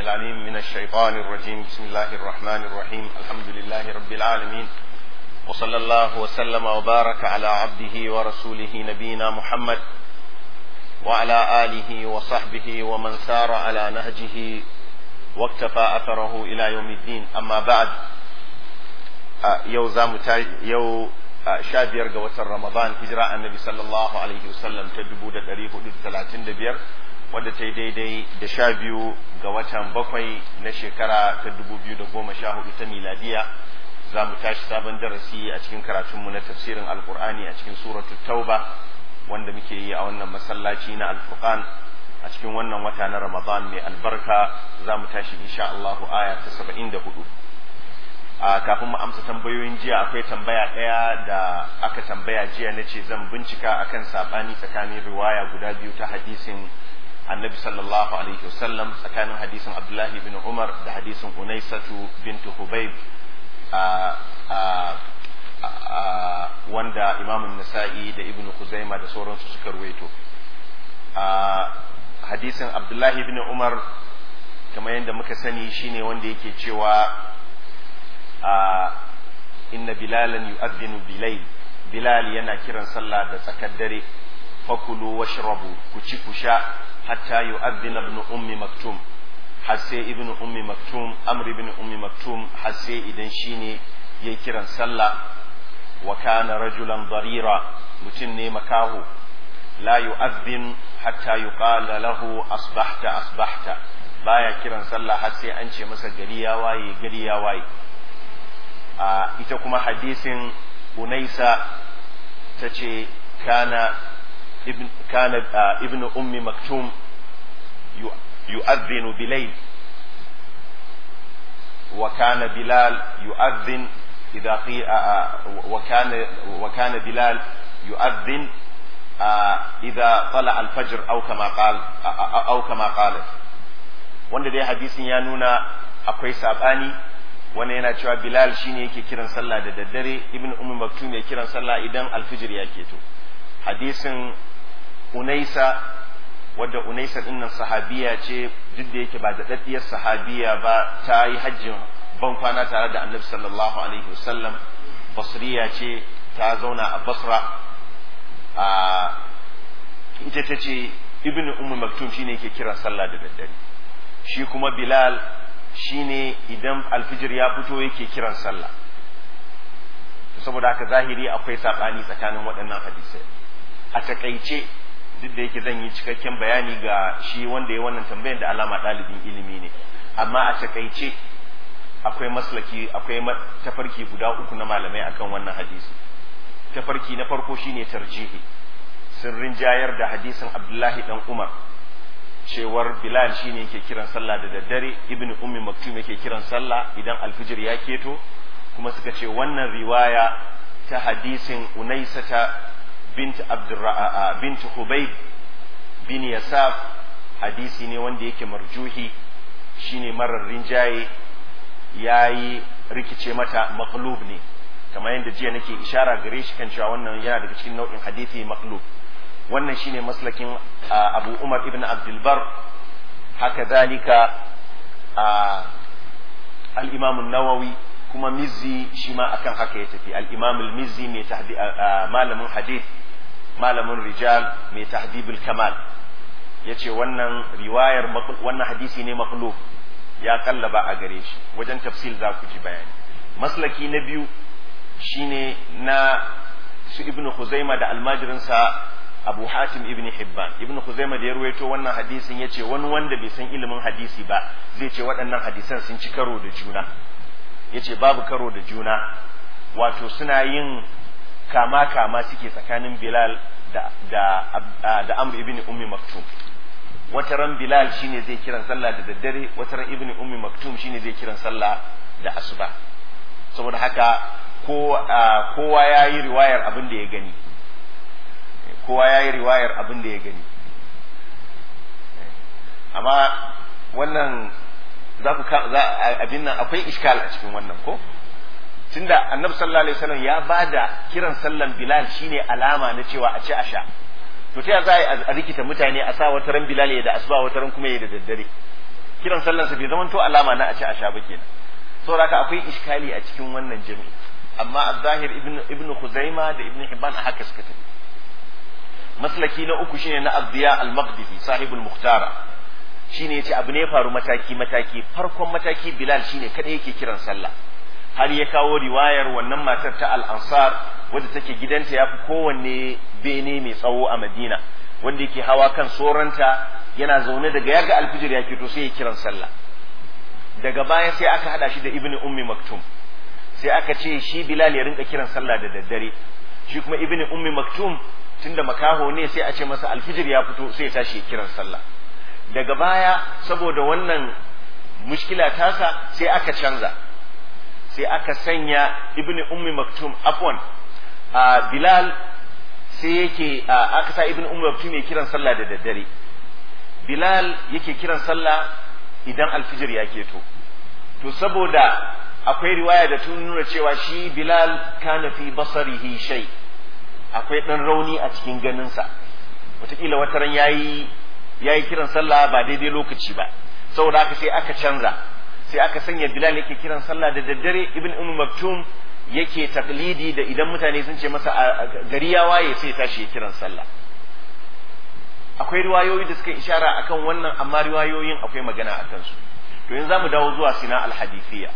العليم من الشيطان الرجيم بسم الله الرحمن الرحيم الحمد لله رب العالمين وصلى الله وسلم وبارك على عبده ورسوله نبينا محمد وعلى آله وصحبه ومن سار على نهجه واكتفى أثره إلى يوم الدين أما بعد يو زام يو sha biyar ga watan Ramadan hijira annabi sallallahu alaihi wasallam ta dubu da ɗari hudu da talatin da biyar wadda ta yi daidai da sha biyu ga watan bakwai na shekara ta dubu biyu da goma sha hudu ta miladiya za mu tashi sabon darasi a cikin karatunmu na tafsirin alkur'ani a cikin suratu tauba wanda muke yi a wannan masallaci na alfurqan a cikin wannan wata na ramadan mai albarka za mu tashi insha Allahu aya ta saba'in da hudu a kafin mu amsa tambayoyin jiya akwai tambaya ɗaya da aka tambaya jiya na ce zan bincika akan saɓani tsakanin riwaya guda biyu ta hadisin annabi sallallahu alaihi wasallam tsakanin hadisin abdullahi bin umar da hadisin unaisatu bintu hubayb wanda imamun nasa'i da ibn kuzaima da sauransu suka ruwaito hadisin abdullahi bin umar kamar yadda muka sani shine wanda yake cewa inna bilalan yu'adhdhinu bilayl bilal yana kiran sallah da tsakar dare fakulu washrabu ku ci ku sha hatta yu'adhdhina ibn ummi maktum har sai ibn ummi maktum amr ibn ummi maktum har sai idan shine yayi kiran sallah wa kana rajulan darira mutum ne makaho la yu'adhdhin hatta yuqala lahu asbahta asbahta baya kiran sallah har sai an ce masa gari ya waye gari ya waye ita kuma hadisin unaisa ta ce kana ibn ummi maktum yu'adhdhinu bilayl wa kana bilal yu'adhdhin idha wa kana wa kana bilal yu'adhdhin idha tala al-fajr aw kama qala aw kama qala wanda dai hadisin ya nuna akwai sabani wani yana cewa bilal shine yake kiran sallah da daddare ibn ummi maktum ya kiran sallah idan alfijir ya keto hadisin unaisa wadda unaisa dinnan sahabiya ce duk da yake ba da daddiyar sahabiya ba ta yi hajjin ban kwana tare da annabi sallallahu alaihi wasallam basriya ce ta zauna a basra a ita ta ce ibn ummi maktum shine yake kiran sallah da daddare shi kuma bilal shine idan alfijir ya fito yake kiran sallah saboda haka zahiri akwai saɓani tsakanin waɗannan hadisai a takaice duk da yake zan yi cikakken bayani ga shi wanda ya wannan tambayar da alama ɗalibin ilimi ne amma a takaice akwai maslaki akwai tafarki guda uku na malamai akan wannan hadisi tafarki na farko shine tarjihi sirrin jayar da hadisin abdullahi dan umar cewar Bilal shine yake kiran sallah da daddare Ibn Ummi Maktum yake kiran sallah idan alfijir ya keto kuma suka ce wannan riwaya ta hadisin Unaisata bint Abdurra bint Hubayb bin Yasaf hadisi ne wanda yake marjuhi shine marar rinjaye yayi rikice mata maqlub ne kamar yadda jiya nake ishara gare shi kan cewa wannan yana daga cikin nau'in hadisi maqlub wannan shine maslakin abu umar ibn abdulbar haka zalika al-imam nawawi kuma mizzi shi ma akan haka ya tafi al-imam al-mizzi mai malamin hadith malamin rijal mai tahdibul kamal yace wannan riwayar wannan hadisi ne maqlub ya kallaba a gare shi wajen tafsil za ku ji bayani maslaki na biyu shine na su ibnu khuzaima da almajirinsa Abu Hatim ibn Hibban ibn Khuzaima da ya ruwaito wannan hadisin yace wani wanda bai san ilimin hadisi ba zai ce waɗannan hadisan sun ci karo da juna yace babu karo da juna wato suna yin kama kama suke tsakanin Bilal da da da Amr ibn Ummi Maktum wata ran Bilal shine zai kiran sallah da daddare wata ran ibn Ummi Maktum shine zai kiran sallah da asuba saboda haka kowa ya yi riwayar abin da ya gani kowa ya yi riwayar abin da ya gani amma wannan za ku abin nan akwai iskal a cikin wannan ko tunda annabi sallallahu alaihi wasallam ya bada kiran sallan bilal shine alama na cewa a ci a sha to ta za a rikita mutane a sa wata ran bilal ya da asuba wata ran kuma ya da daddare kiran sallansa bai zama to alama na a ci a sha ba kenan saboda haka akwai iskali a cikin wannan jami'i amma az-zahir ibn ibn khuzaima da ibn hibban a haka suka tafi maslaki na uku shine na abdiya al-maqdisi sahibul muhtara shine yace abu ne faru mataki mataki farkon mataki bilal shine kada yake kiran sallah har ya kawo riwayar wannan matar ta al-ansar wadda take gidanta yafi kowanne bene mai tsawo a madina wanda yake hawa kan soranta yana zaune daga yaga alfijir ya fito sai ya kiran sallah daga baya sai aka hada shi da ibnu ummi maktum sai aka ce shi bilal ya rinka kiran sallah da daddare shi kuma ibnu ummi maktum tunda makaho ne sai a ce masa alfijir ya fito sai ya tashi ya kiran sallah daga baya saboda wannan mushkila tasa sai aka canza sai aka sanya ibnu ummi maktum afwan a bilal sai yake aka sa ibnu ummi maktum ya kiran sallah da daddare bilal yake kiran sallah idan alfijir ya keto to saboda akwai riwaya da tun nuna cewa shi bilal kana fi basarihi shay akwai dan rauni a cikin ganinsa wataƙila wata ran yayi yayi kiran sallah ba daidai lokaci ba saboda haka sai aka canza sai aka sanya bilal yake kiran sallah da daddare ibn umm maktum yake taklidi da idan mutane sun ce masa gari ya waye sai tashi ya kiran sallah akwai riwayoyi da suka ishara akan wannan amma riwayoyin akwai magana a kansu to yanzu zamu dawo zuwa sina al-hadithiyya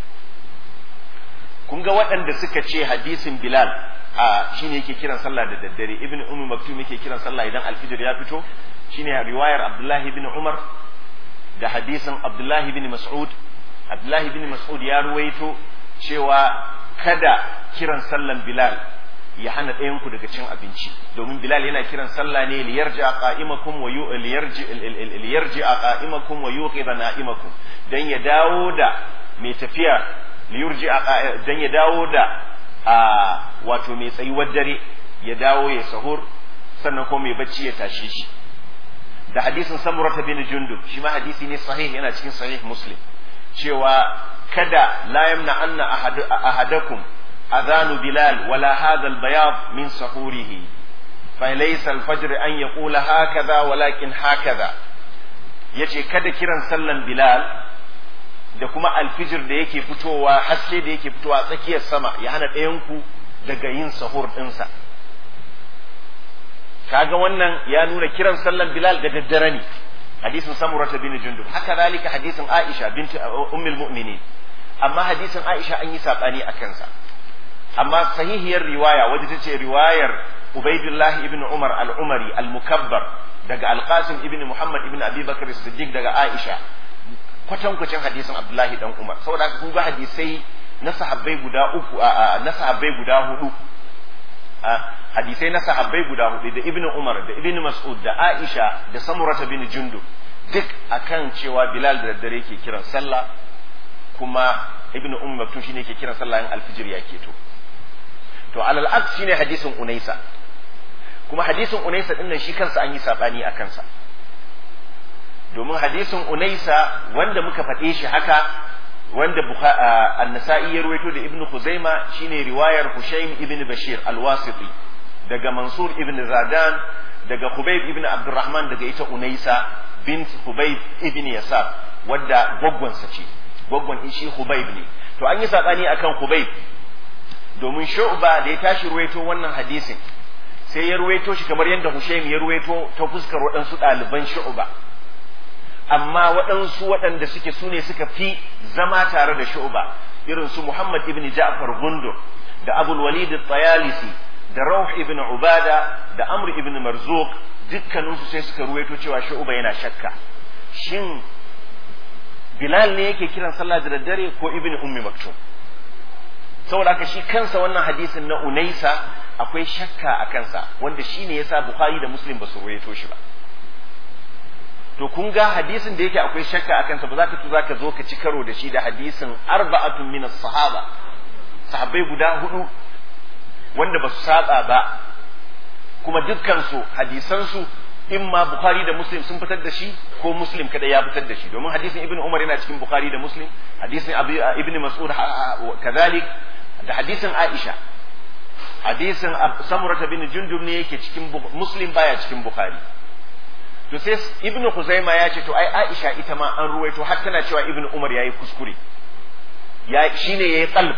kun ga waɗanda suka ce hadisin bilal a shine yake kiran sallah da daddare ibn ummi maktum yake kiran sallah idan alfijir ya fito shine riwayar abdullahi ibn umar da hadisin abdullahi ibn mas'ud abdullahi ibn mas'ud ya ruwaito cewa kada kiran sallan bilal ya hana ɗayan ku daga cin abinci domin bilal yana kiran sallah ne liyarji a qa'imakum wa liyarji liyarji a qa'imakum wa yuqidha na'imakum dan ya dawo da mai tafiya liyurji a dan ya dawo da a wato mai tsayuwar dare ya dawo ya sahur sannan kuma mai bacci ya tashe shi da hadisin samurata bin jundub shi ma hadisi ne sahih yana cikin sahih muslim cewa kada la yamna anna ahadakum adhanu bilal wala hadha albayad min sahurihi fa laysa alfajr an yaqula hakaza walakin hakaza yace kada kiran sallan bilal da kuma alfijir da yake fitowa haske da yake fitowa tsakiyar sama ya hana ɗayanku daga yin sahur ɗinsa kaga wannan ya nuna kiran sallan bilal da daddare ne hadisin samurata bin jundub haka zalika hadisin aisha binti ummul mu'minin amma hadisin aisha an yi sabani a kansa amma sahihiyar riwaya wadda ta ce riwayar ubaidullah ibn umar al-umari al-mukabbar daga al-qasim ibn muhammad ibn abi bakr siddiq daga aisha kwatankwacin hadisin abdullahi dan umar saboda haka kun ga hadisai na sahabbai guda uku na sahabbai guda hudu hadisai na sahabbai guda hudu da ibnu umar da ibnu mas'ud da aisha da samurata bin jundub duk akan cewa bilal da daddare yake kiran sallah kuma ibnu umar maktum shine yake kiran sallah in alfijir ya keto to alal aks shine hadisin unaisa kuma hadisin unaisa din nan shi kansa an yi sabani a kansa domin hadisin unaisa wanda muka faɗe shi haka wanda an-nasa'i ya ruwaito da ibnu khuzaima shine riwayar hushaym ibn bashir al-wasiti daga mansur ibn zadan daga khubayb ibn abdurrahman daga ita unaisa bint khubayb ibn yasar wadda gwaggwansa ce gwaggwan shi khubayb ne to an yi sabani akan khubayb domin shu'ba da ya tashi ruwaito wannan hadisin sai ya ruwaito shi kamar yadda hushaym ya ruwaito ta fuskar waɗansu ɗaliban shu'ba amma waɗansu waɗanda suke su ne suka fi zama tare da shu'ba irin su Muhammad ibn Ja'far Gundur da Abul Walid Tayalisi da Rauh ibn Ubada da Amr ibn Marzuq dukkaninsu sai suka ruwaito cewa shu'ba yana shakka shin Bilal ne yake kiran sallah da daddare ko Ibn Ummi Maktum saboda haka shi kansa wannan hadisin na Unaisa akwai shakka a kansa wanda shine yasa Bukhari da Muslim ba su ruwaito shi ba to kun ga hadisin da yake akwai shakka a kansa ba za ka za ka zo ka ci karo da shi da hadisin arba'atun min sahaba sahabbai guda hudu wanda ba su saba ba kuma dukkan su hadisan su imma bukhari da muslim sun fitar da shi ko muslim kada ya fitar da shi domin hadisin ibnu umar yana cikin bukhari da muslim hadisin ibnu mas'ud kadhalik da hadisin aisha hadisin samurata bin jundub ne yake cikin muslim baya cikin bukhari to sai ibnu Khuzaima ya ce to ai Aisha ita ma an ruwaito har tana cewa ibnu Umar yayi kuskure ya shine yayi qalb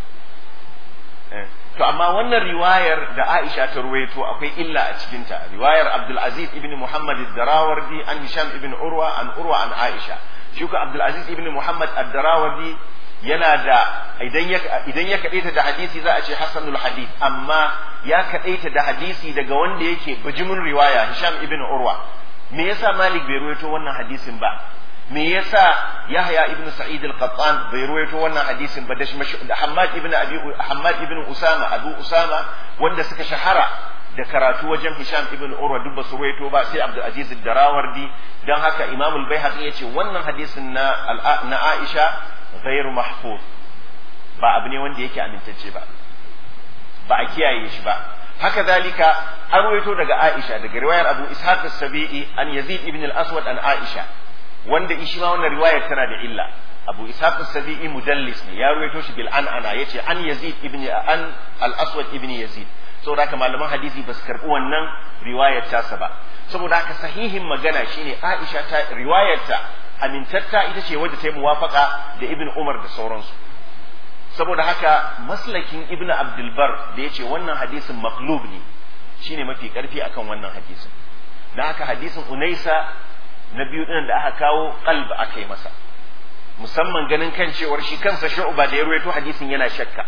to amma wannan riwayar da Aisha ta ruwaito akwai illa a cikin ta riwayar Abdul Aziz ibn Muhammad ad-Darawardi an Hisham ibn Urwa an Urwa an Aisha shi ko Abdul Aziz ibn Muhammad ad-Darawardi yana da idan ya idan ya kadaita da hadisi za a ce hasanul hadith amma ya kadaita da hadisi daga wanda yake bijimin riwaya Hisham ibn Urwa me yasa Malik bai ruwaito wannan hadisin ba me yasa Yahya ibn Sa'id al-Qattan bai ruwaito wannan hadisin ba da Hammad ibn Abi Hammad ibn Usama Abu Usama wanda suka shahara da karatu wajen Hisham ibn Urwa duk basu ruwaito ba sai Abdul Aziz ad-Darawardi dan haka Imam al-Baihaqi yace wannan hadisin na na Aisha ghairu mahfuz ba abu ne wanda yake amintacce ba ba a kiyaye shi ba haka zalika an ruwaito daga Aisha daga riwayar Abu Ishaq as-Sabi'i an Yazid ibn al-Aswad an Aisha wanda shi ma wannan riwayar tana da illa Abu Ishaq as-Sabi'i mudallis ne ya ruwaito shi bil an'ana yace an Yazid ibn an al-Aswad ibn Yazid saboda haka malaman hadisi ba su karbi wannan riwayar tasa ba saboda haka sahihin magana shine Aisha ta riwayar ta amintatta ita ce wadda ta yi muwafaka da Ibn Umar da sauransu saboda haka maslakin Ibn Abdul Bar da yace wannan hadisin maqlub ne shine mafi karfi akan wannan hadisin dan haka hadisin Unaisa na biyu ɗin da aka kawo qalb aka yi masa musamman ganin kan cewar shi kansa shu'ba da ya ruwaito hadisin yana shakka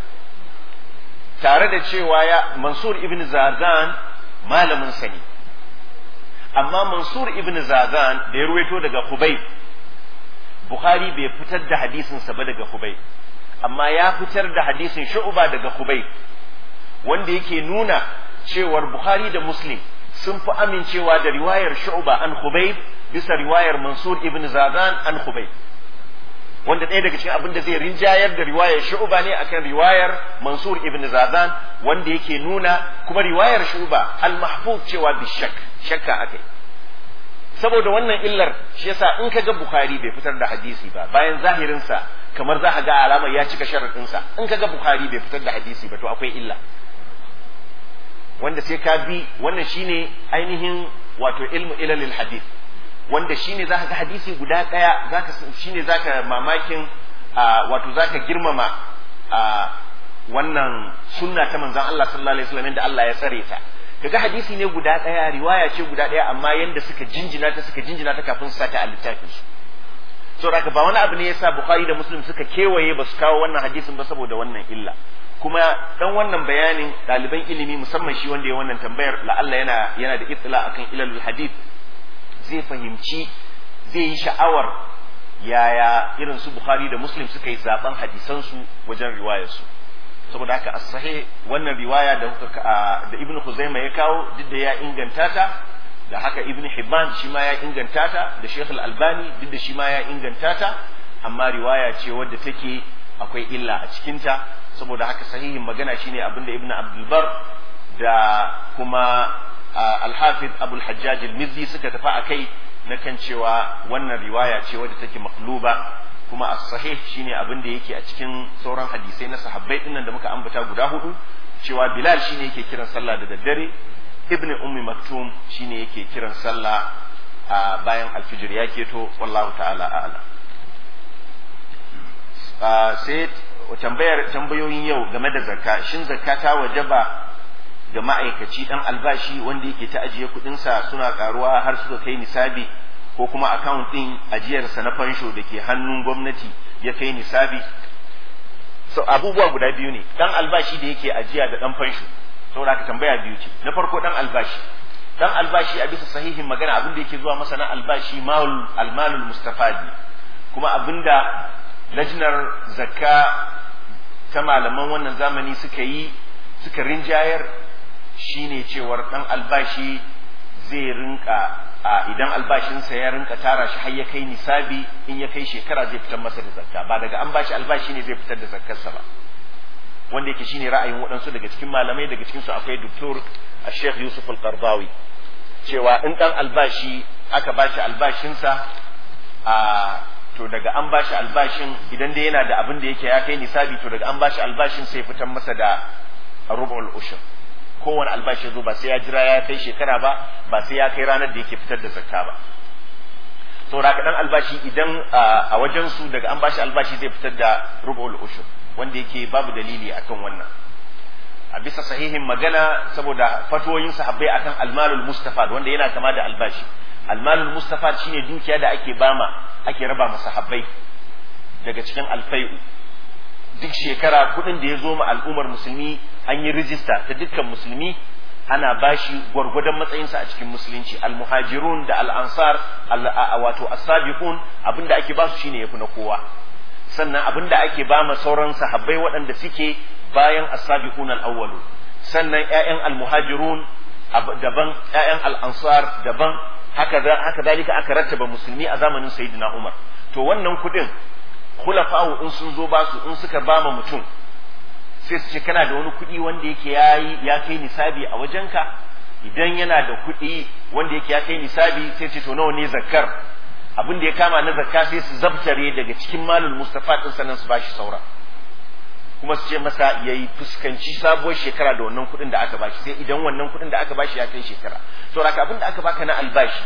tare da cewa ya Mansur ibn Zazan malamin sa ne amma Mansur ibn Zazan da ya ruwaito daga Hubayb Bukhari bai fitar da hadisin sa ba daga Hubayb amma ya fitar da hadisin shu'ba daga Hubayb wanda yake nuna cewar Bukhari da Muslim sun fi amincewa da riwayar shu'ba an Hubayb bisa riwayar Mansur ibn Zazan an Hubayb wanda ɗaya daga cikin abin da zai rinjayar da riwayar shu'ba ne akan riwayar Mansur ibn Zazan wanda yake nuna kuma riwayar shu'ba al-mahfuz cewa bi shak shakka akai saboda wannan illar shi yasa in kaga Bukhari bai fitar da hadisi ba bayan zahirin sa kamar za ka ga alamar ya cika sharadin sa in kaga Bukhari bai fitar da hadisi ba to akwai illa wanda sai ka bi wannan shine ainihin wato ilmu ilalil hadith wanda shine zaka ga hadisi guda daya zaka shine zaka mamakin wato zaka girmama wannan sunna ta manzon Allah sallallahu alaihi wasallam da Allah ya tsare ta kaga hadisi ne guda daya riwaya ce guda daya amma yanda suka jinjina ta suka jinjina ta kafin su sata a littafin su so haka ba wani abu ne yasa Bukhari da Muslim suka kewaye ba su kawo wannan hadisin ba saboda wannan illa kuma dan wannan bayanin ɗaliban ilimi musamman shi wanda ya wannan tambayar la'alla yana yana da itsila akan ilalul hadith zai fahimci zai yi sha'awar yaya irin su Bukhari da Muslim suka yi zaben hadisan su wajen riwayar su saboda haka as-sahih wannan riwaya da da Ibn Khuzaimah ya kawo duk da ya inganta ta da haka Ibn Hibban shi ma ya inganta ta da Sheikh Al-Albani duk da shi ma ya inganta ta amma riwaya ce wadda take akwai illa a cikinta saboda haka sahihin magana shine abinda ibnu abdul bar da kuma al-hafiz abul hajjaj al-mizzi suka tafi akai na kan cewa wannan riwaya ce wadda take maqluba kuma as-sahih shine abinda yake a cikin sauran hadisai na sahabbai dinnan da muka ambata guda hudu cewa bilal shine yake kiran sallah da daddare ibnu ummi maktum shine yake kiran sallah bayan alfijir ya keto wallahu ta'ala a'lam sai tambayar tambayoyin yau game da zakka shin zakka ta wajaba ga ma'aikaci dan albashi wanda yake ta ajiye kudinsa suna karuwa har suka kai nisabi ko kuma account din ajiyarsa na fansho da ke hannun gwamnati ya kai nisabi so abubuwa guda biyu ne dan albashi da yake ajiya da dan fansho saboda haka tambaya biyu ce na farko dan albashi dan albashi a bisa sahihin magana abin da yake zuwa masa na albashi malul almalul mustafadi kuma abinda lajinar zakka ta malaman wannan zamani suka yi suka rinjayar shine cewar dan albashi zai rinka a idan albashinsa ya rinka tara shi har ya kai nisabi in ya kai shekara zai fitar masa da zakka ba daga an bashi albashi ne zai fitar da zakkarsa ba wanda yake shine ra'ayin waɗansu daga cikin malamai daga cikin su akwai doktor a Sheikh Yusuf Al-Qardawi cewa in dan albashi aka bashi albashinsa a to daga an bashi albashin idan dai yana da abin da yake ya kai nisabi to daga an bashi albashin sai fitar masa da rub'ul ushur kowane albashi zo ba sai ya jira ya kai shekara ba ba sai ya kai ranar da yake fitar da zakka ba saboda haka dan albashi idan a wajen su daga an bashi albashi zai fitar da rubul ushur wanda yake babu dalili akan wannan a bisa sahihin magana saboda fatoyin sahabbai akan almalul mustafad wanda yana kama da albashi almalul mustafad shine dukiya da ake bama ake raba masa sahabbai daga cikin alfai'u duk shekara kudin da ya zo ma al'ummar musulmi an yi rijista ta dukkan musulmi ana bashi gwargwadon matsayinsa a cikin musulunci almuhajirun da al'ansar wato as-sabiqun abinda ake ba su shine yafi na kowa sannan abinda ake ba ma sauran sahabbai waɗanda suke bayan as-sabiqun al-awwalu sannan ƴaƴan al-muhajirun daban ƴaƴan al-ansar daban haka haka dalika aka rattaba musulmi a zamanin sayyidina Umar to wannan kuɗin khulafa'u in sun zo ba su in suka ba ma mutum sai su ce kana da wani kuɗi wanda yake yayi ya kai nisabi a wajenka idan yana da kuɗi wanda yake ya kai nisabi sai ce to nawa ne zakkar abin da ya kama na zakka sai su zabtare daga cikin malul mustafa din sannan su bashi saura kuma su ce masa yayi fuskanci sabuwar shekara da wannan kuɗin da aka bashi sai idan wannan kuɗin da aka bashi ya kai shekara saboda haka abin da aka baka na albashi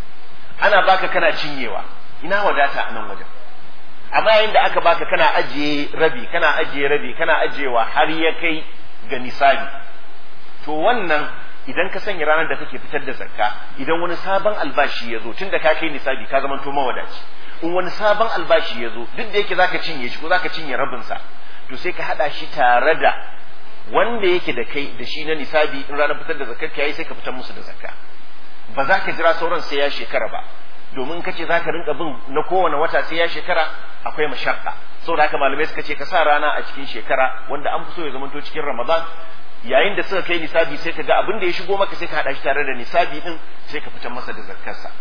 ana baka kana cinyewa ina wadata a nan wajen amma yayin da aka baka kana ajiye rabi kana ajiye rabi kana ajiyewa har ya kai ga nisabi to wannan idan ka sanya ranar da kake fitar da zakka idan wani sabon albashi ya zo tunda ka kai nisabi ka zama to mawadaci in wani sabon albashi ya zo duk da yake zaka cinye shi ko zaka cinye rabin sa to sai ka hada shi tare da wanda yake da kai da shi na nisabi in ranar fitar da zakkar ka yayi sai ka fitar musu da zakka ba za ka jira sauran sai ya shekara ba domin ka ce za ka rinka bin na kowane wata sai ya shekara akwai mashakka saboda haka malamai suka ce ka sa rana a cikin shekara wanda an fi so ya zamanto cikin ramadan yayin da suka kai nisabi sai ka ga abin da ya shigo maka sai ka hada shi tare da nisabi din sai ka fitar masa da zakkarsa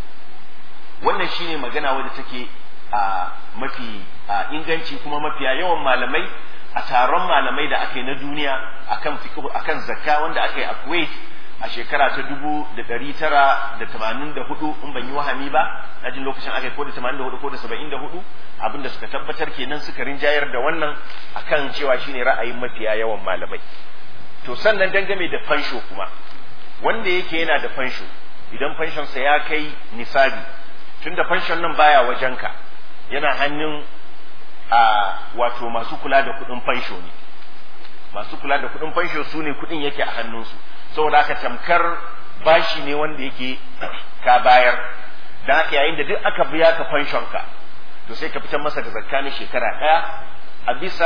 wannan shine magana wadda take a mafi inganci kuma mafiya yawan malamai a taron malamai da aka yi na duniya akan fiqh akan zakka wanda aka yi a Kuwait a shekara ta dubu da ɗari tara da tamanin da hudu in ban yi wahami ba na jin lokacin aka yi ko da tamanin da hudu ko da saba'in da hudu abinda suka tabbatar kenan suka rinjayar da wannan akan cewa shine ra'ayin mafiya yawan malamai to sannan dangane da fansho kuma wanda yake yana da fansho idan fanshonsa ya kai nisabi tunda fanshon nan baya wajenka yana hannun a wato masu kula da kuɗin fansho ne masu kula da kuɗin fansho su ne kuɗin yake a hannunsu saboda haka tamkar bashi ne wanda yake ka bayar dan haka yayin da duk aka biya ka fanshon ka to sai ka fitar masa da zakka na shekara ɗaya a bisa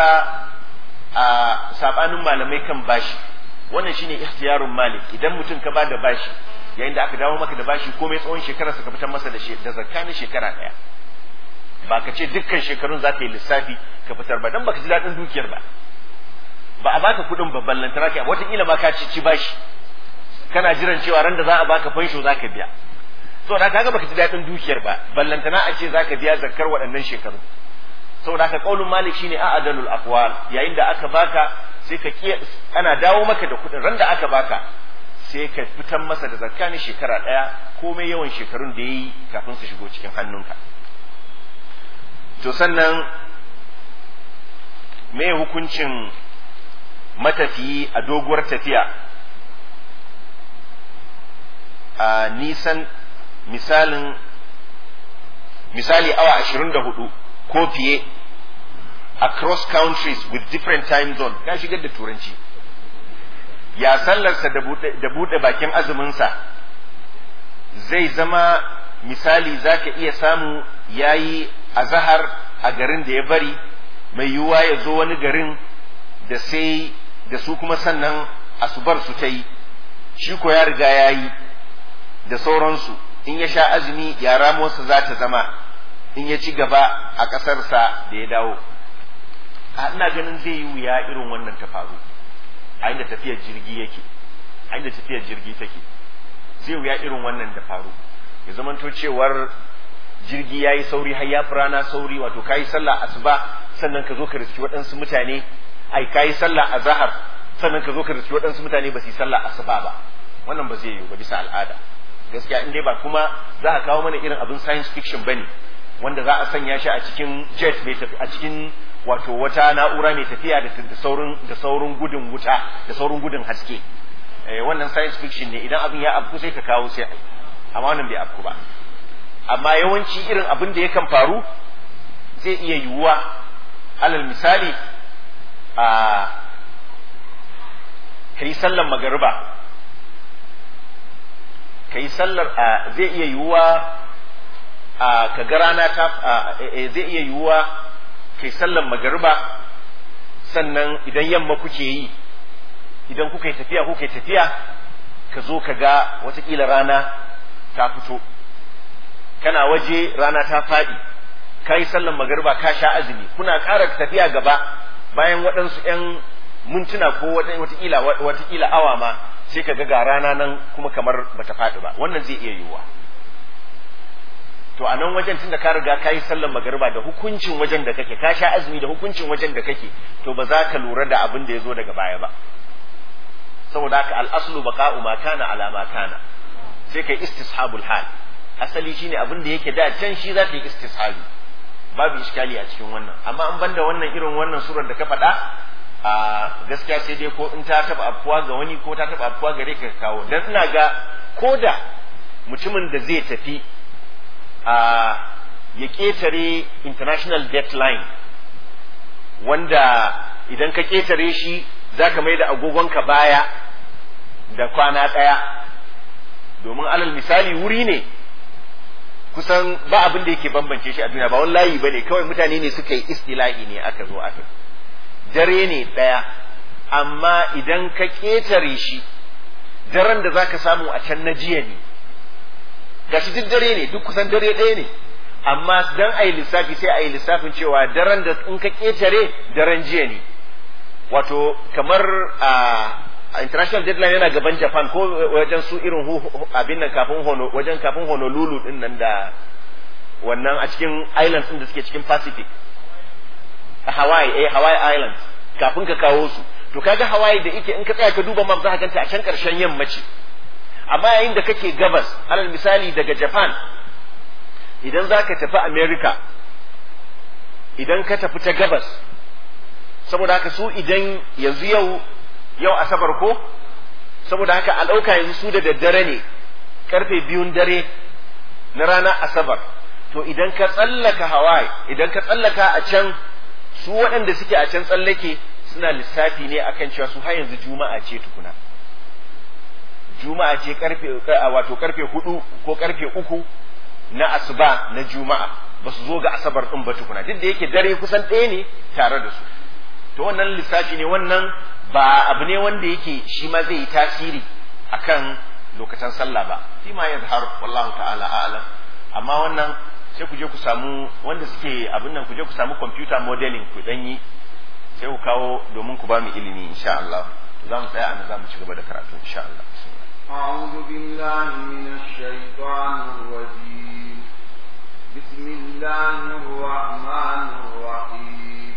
a sabanin malamai kan bashi wannan shine ikhtiyarun malik idan mutum ka bada bashi yayin da aka dawo maka da bashi komai tsawon shekara ka fitar masa da da zakka na shekara ɗaya ba ka ce dukkan shekarun za ka yi lissafi ka fitar ba dan baka ji daɗin dukiyar ba ba a baka kuɗin babban lantara kai wataƙila ma ka ci bashi kana jiran cewa ran da za a baka fansho za ka biya saboda kaga baka ji daɗin dukiyar ba ballantana a ce za ka biya zakkar waɗannan shekaru saboda haka qaulun malik shine a'dalul aqwal yayin da aka baka sai ka kiya ana dawo maka da kuɗin ran da aka baka sai ka fitan masa da zakka ne shekara ɗaya komai yawan shekarun da yayi kafin su shigo cikin hannunka to sannan me hukuncin matafiyi a doguwar tafiya a nisan misalin misali awa ashirin da hudu ko fiye across countries with different time zone ya shigar da turanci ya sallarsa da buɗe bakin azuminsa zai zama misali za ka iya samu ya yi azahar a garin da ya bari mai yiwuwa ya zo wani garin da sai da su kuma sannan asubar su ta yi shi ko ya riga ya yi da sauransu in ya sha azumi ya ramuwarsa za ta zama in ya ci gaba a ƙasarsa da ya dawo a ina ganin zai yi wuya irin wannan ta faru a inda tafiyar jirgi yake a inda tafiyar jirgi take zai wuya irin wannan da faru ya zamanto cewar jirgi ya yi sauri har ya rana sauri wato ka yi sallah asuba sannan ka zo ka riski waɗansu mutane ai ka yi sallah a zahar sannan ka zo ka riski waɗansu mutane ba su yi sallah asuba ba wannan ba zai yiwu ba bisa al'ada gaskiya in dai ba kuma za a kawo mana irin abin science fiction bane wanda za a sanya shi a cikin jet mai tafi a cikin wato wata na'ura mai tafiya da saurin da saurin gudun wuta da saurin gudun haske eh, wannan science fiction ne idan abin ya afku sai ka kawo sai ai amma wannan bai afku ba amma yawanci irin abin da yakan faru zai iya yiwuwa alal misali a kai sallar magariba kai sallar a zai iya yiwuwa a ka ga rana ta a, eh, zai iya yiwuwa kai sallar magariba sannan idan yamma kuke yi idan kuka yi tafiya kuka yi tafiya ka zo ka ga watakila rana ta fito kana waje rana ta faɗi ka yi sallan magariba ka sha azumi kuna ƙara tafiya gaba bayan waɗansu ‘yan mintuna ko watakila watakila awa ma sai ka ga ga rana nan kuma kamar bata faɗi ba wannan zai iya yiwuwa to a nan wajen tunda ka riga ka yi sallan magariba da hukuncin wajen da kake ka sha azumi da hukuncin wajen da kake to ba za ka lura da abin da ya zo daga baya ba saboda haka al'aslu baqa'u ma kana ala ma kana sai kai istishabul hal asali shine abin da yake da can shi za ta yi istishabi babu iskali a cikin wannan amma an banda wannan irin wannan surar da ka faɗa a gaskiya sai dai ko in ta taba afuwa ga wani ko ta taba afuwa gare ka kawo dan ina ga koda mutumin da zai tafi a ya ketare international deadline wanda idan ka ketare shi za ka mai da agogonka baya da kwana ɗaya domin alal misali wuri ne kusan ba abin da yake bambance shi a duniya ba wani layi ba ne kawai mutane ne suka yi istilahi ne aka zo aka dare ne ɗaya amma idan ka ƙetare shi daren da za ka samu a can na jiya ne gashi duk dare ne duk kusan dare ɗaya ne amma dan a yi lissafi sai a yi lissafin cewa daren da in ka ƙetare daren jiya ne wato kamar a international deadline yana gaban japan ko wajen su irin abin nan kafin hono wajen kafin honolulu din nan da wannan a cikin islands din da suke cikin pacific a hawaii eh hawaii islands kafin ka kawo su to kaga hawaii da ike in ka tsaya ka duba map za ka ganta a can karshen yammaci amma yayin da kake gabas alal misali daga japan idan za ka tafi america idan ka tafi ta gabas saboda haka su idan yanzu yau yau asabar ko saboda haka a ɗauka yanzu su da daddare ne karfe biyun dare na ranar asabar to idan ka tsallaka hawaii idan ka tsallaka a can su waɗanda suke a can tsallake suna lissafi ne akan cewa su har yanzu juma'a ce tukuna juma'a ce karfe wato karfe hudu ko karfe uku na asuba na juma'a ba su zo ga asabar ɗin ba tukuna duk da yake dare kusan ɗaya ne tare da su to wannan lissafi ne wannan ba abu ne wanda yake shi ma zai yi tasiri akan lokacin sallah ba fi ma yazhar wallahu ta'ala a'lam amma wannan sai ku je ku samu wanda suke abin nan ku je ku samu computer modeling ku dan yi sai ku kawo domin ku ba mu ilimi insha Allah za mu tsaya anan za mu ci gaba da karatu insha Allah أعوذ بالله من الشيطان الرجيم بسم الله الرحمن الرحيم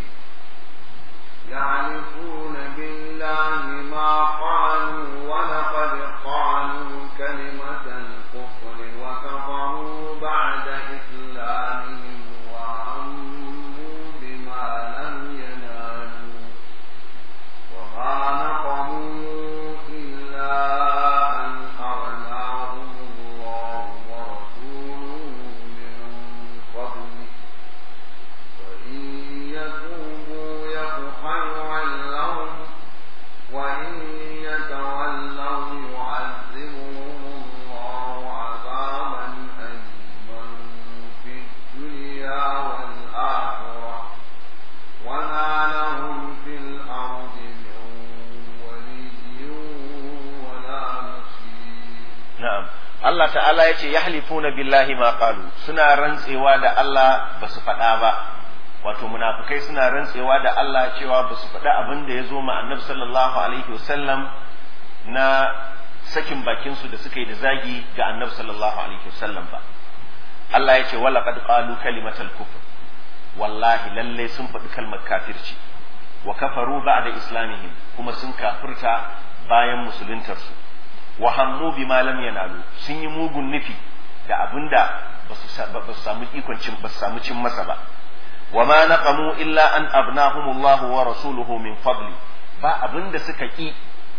يعرفون بالله ما قالوا ولقد قالوا كلمة الكفر وكفروا بعد إسلامهم وعموا بما لم ينالوا وما نقموا إلا أن أغناهم الله ورسوله من فضله وإن يتوبوا يك خيرا لهم وإن يتولوا يعذبهم الله عذابا أليما في الدنيا والآخرة وما لهم في الأرض من ولي ولا نصير na'am Allah ta'ala ya ce yahlifuna billahi ma qalu suna rantsewa da Allah ba su faɗa ba wato munafikai suna rantsewa da Allah cewa ba su faɗa abin da ya zo ma annabi sallallahu alaihi wasallam na sakin bakin su da suka yi da zagi ga annabi sallallahu alaihi wasallam ba Allah ya ce wala qad qalu kalimatal kufr wallahi lalle sun faɗi kalmar kafirci wa kafaru ba'da islamihim kuma sun kafirta bayan musuluntarsu wa hammu bima lam yanalu sun yi mugun nufi da abinda ba su samu ikon cin ba su samu cin masa ba wa ma naqamu illa an abnahumullahu wa rasuluhu min fadli ba abinda suka ki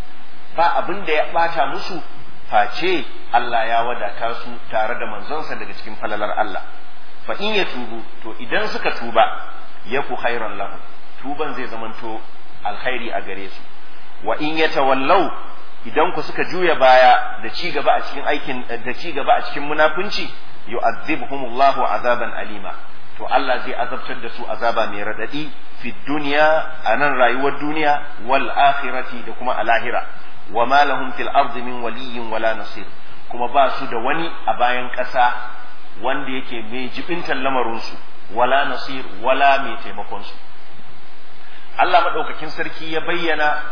ba abin da ya bata musu face Allah ya wadata su tare da manzonsa daga cikin falalar Allah fa in ya tubu to idan suka tuba yaku khairan lahu tuban zai zamanto alkhairi a gare su wa in yatawallau idan ku suka juya baya da ci gaba a cikin aikin da ci gaba a cikin munafunci yu'adhibuhumullahu azaban alima to Allah zai azabtar da su azaba mai radadi fi duniya a nan rayuwar duniya wal akhirati da kuma a lahira wa ma lahum fil ardi min waliyyin wala nasir kuma ba su da wani a bayan ƙasa wanda yake mai jibintar lamarinsu wala nasir wala mai taimakon su Allah madaukakin sarki ya bayyana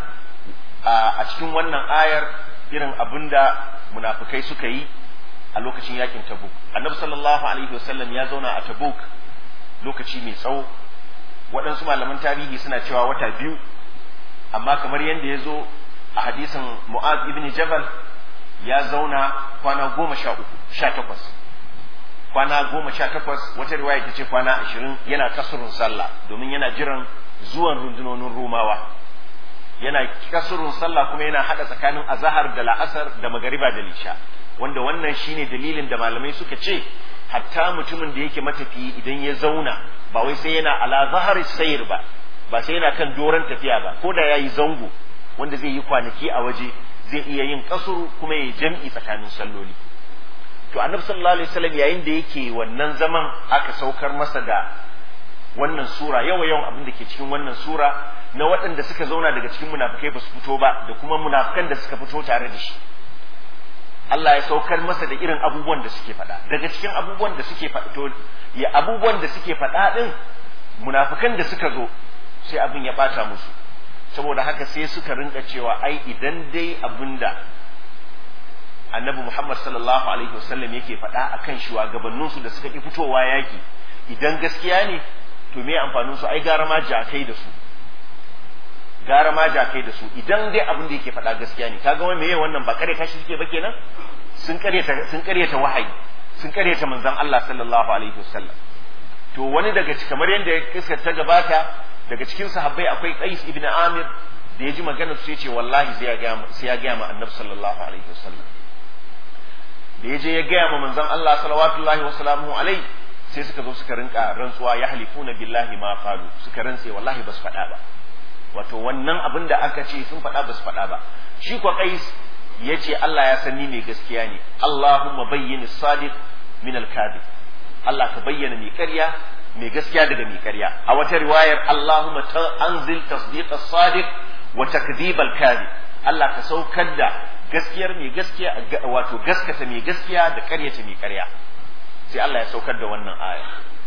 a cikin wannan ayar irin abinda munafikai suka yi a lokacin yakin Tabuk Annabi sallallahu alaihi wasallam ya zauna a Tabuk lokaci mai tsawo waɗansu malaman tarihi suna cewa wata biyu amma kamar yadda ya zo a hadisin Mu'az ibn Jabal ya zauna kwana goma sha uku sha takwas kwana goma sha takwas wata riwaya ta ce kwana ashirin yana kasurun sallah domin yana jiran zuwan rundunonin Romawa yana kasurun sallah kuma yana hada tsakanin azahar da la'asar da magariba da lisha wanda wannan shine dalilin da malamai suka ce hatta mutumin da yake matafiyi idan ya zauna ba wai sai yana ala zahar sayir ba ba sai yana kan doron tafiya ba ko da yayi zango wanda zai yi kwanaki a waje zai iya yin kasuru kuma ya jam'i tsakanin salloli to annabi sallallahu alaihi wasallam yayin da yake wannan zaman aka saukar masa da wannan sura yawa yawan abin da ke cikin wannan sura na waɗanda suka zauna daga cikin munafikai ba su fito ba da kuma munafikan da suka fito tare da shi Allah ya saukar masa da irin abubuwan da suke faɗa daga cikin abubuwan da suke faɗa to ya abubuwan da suke faɗa din munafikan da suka zo sai abin ya ɓata musu saboda haka sai suka rinka cewa ai idan dai abinda annabi Muhammad sallallahu alaihi wasallam yake faɗa akan shugabanninsu da suka ki fitowa yaki idan gaskiya ne to me amfanin su ai gara ma jakai da su gara ma jakai da su idan dai abin da yake faɗa gaskiya ne kaga wani meye wannan ba kare kashi suke ba kenan sun karyata sun karyata wahayi sun karyata manzon Allah sallallahu alaihi wasallam to wani daga kamar yadda ya kiska ta gabata daga cikin sahabbai akwai Qais ibn Amir da ya ji maganar su yace wallahi sai ya ga sai ya ga ma Annabi sallallahu alaihi wasallam da ya je ya ga ma manzon Allah sallallahu wa sallamu alaihi sai suka zo suka rinka rantsuwa ya halifuna billahi ma qalu suka rantse wallahi ba su faɗa ba wato wannan abin da aka ce sun faɗa ba su faɗa ba shi kwa Qais ya ce Allah ya san ni mai gaskiya ne Allahumma bayyin sadiq min al-kadhib Allah ka bayyana mai ƙarya mai gaskiya daga mai ƙarya a wata riwayar Allahumma anzil tasdiq as-sadiq wa takdhib al-kadhib Allah ka saukar da gaskiyar mai gaskiya wato gaskata mai gaskiya da ƙaryata mai ƙarya sai Allah ya saukar da wannan aya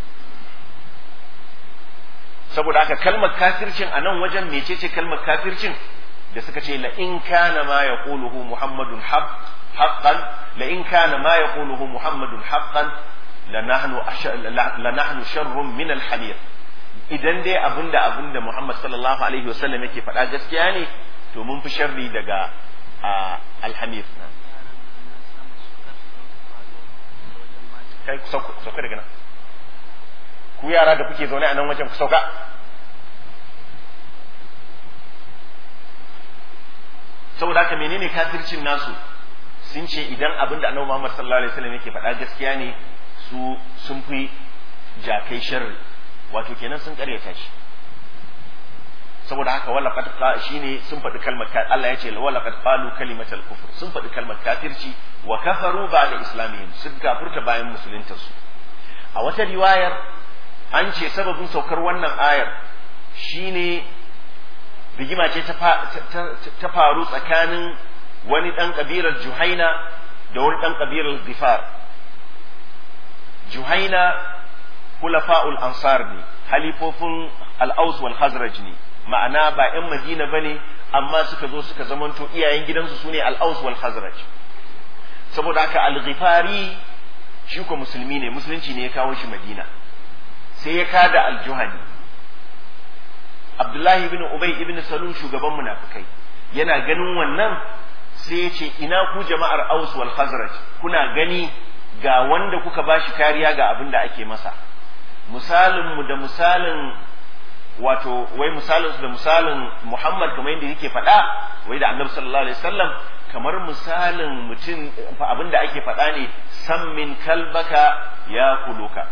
saboda haka kalmar kafircin a nan wajen mecece kalmar kafircin da suka ce la in kana ma yaquluhu muhammadun haqqan la in kana ma yaquluhu muhammadun haqqan lanahnu lanahnu sharrun min al-hamir idan dai abinda abinda Muhammad sallallahu alaihi wasallam yake faɗa gaskiya ne to mun fi sharri daga alhamir kai sauka daga nan ku yara da kuke zaune a nan wajen ku sauka saboda haka menene kafircin nasu sun ce idan abin da annabi Muhammad sallallahu alaihi wasallam yake faɗa gaskiya ne su sun fi jakai sharri wato kenan sun karyata shi saboda haka wala qad shine sun faɗi kalmar Allah ya ce wala qad qalu kalimatal kufr sun faɗi kalmar kafirci wa kafaru ba'da islamihim sun kafirta bayan musuluntar su a wata riwayar an ce sababin saukar wannan ayar shine rigima ce ta faru tsakanin wani ɗan ƙabilar juhaina da wani ɗan ƙabilar gifar juhaina hulafa'ul ansar ne halifofin al'aus wal hazraj ne ma'ana ba 'yan madina ba ne amma suka zo suka zamanto iyayen gidansu su ne al'aus wal hazraj saboda haka al-ghifari shi ko musulmi ne musulunci ne ya kawo shi madina sai ya kada al-juhani abdullahi ibn ubay ibn salul shugaban munafikai yana ganin wannan sai ya ce ina ku jama'ar aus wal khazraj kuna gani ga wanda kuka bashi kariya ga abin da ake masa misalin mu da misalin wato wai misalin da misalin Muhammad kamar yadda yake faɗa wai da Annabi sallallahu alaihi wasallam kamar misalin mutum abin da ake faɗa ne san min kalbaka ya kuluka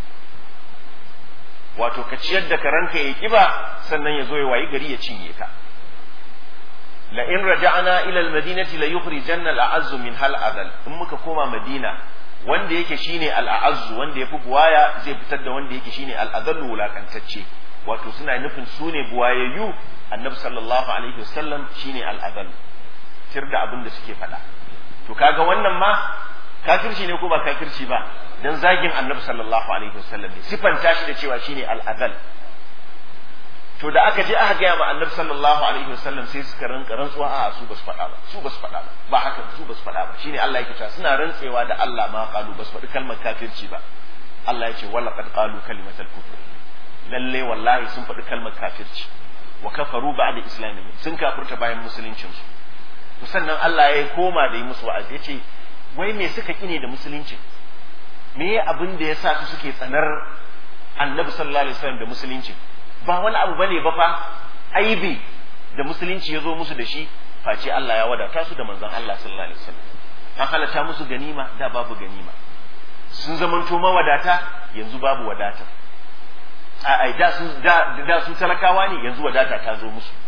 wato ka ciyar da karanka ya kiba sannan ya zo ya wayi gari ya cinye ka la in raja'na ila al-madinati la yukhrijanna al-a'azzu min hal adal in muka koma madina wanda yake shine al-a'azzu wanda yafi buwaya zai fitar da wanda yake shine al-adallu wulakantacce wato suna nufin su ne buwayayyu annabi sallallahu alaihi wasallam shine al-adallu tir da abin da suke faɗa to kaga wannan ma kafirci ne ko ba kafirci ba dan zagin annabi sallallahu alaihi wasallam ne sifanta shi da cewa shine al-adal to da aka je aka gaya ma annabi sallallahu alaihi wasallam sai suka rinka rantsuwa a su basu faɗa ba su basu faɗa ba ba haka su basu faɗa ba shine Allah yake cewa suna rantsewa da Allah ma qalu basu faɗi kalmar kafirci ba Allah ya ce wala qad qalu kalimatal kufr lalle wallahi sun faɗi kalmar kafirci wa kafaru ba'da islamihim sun kafirta bayan musuluncin su to sannan Allah ya koma da yi musu wa'azi ya ce wai me suka kine da musulunci me abin da ya sa su suke tsanar annabi sallallahu alaihi wasallam da musulunci ba wani abu bane ba fa aibi da musulunci ya zo musu da shi face Allah ya wadata su da manzon Allah sallallahu alaihi wasallam an halatta musu ganima da babu ganima sun zamanto mawadata yanzu babu wadata a ai da su da, da su talakawa ne yanzu wadata ta zo musu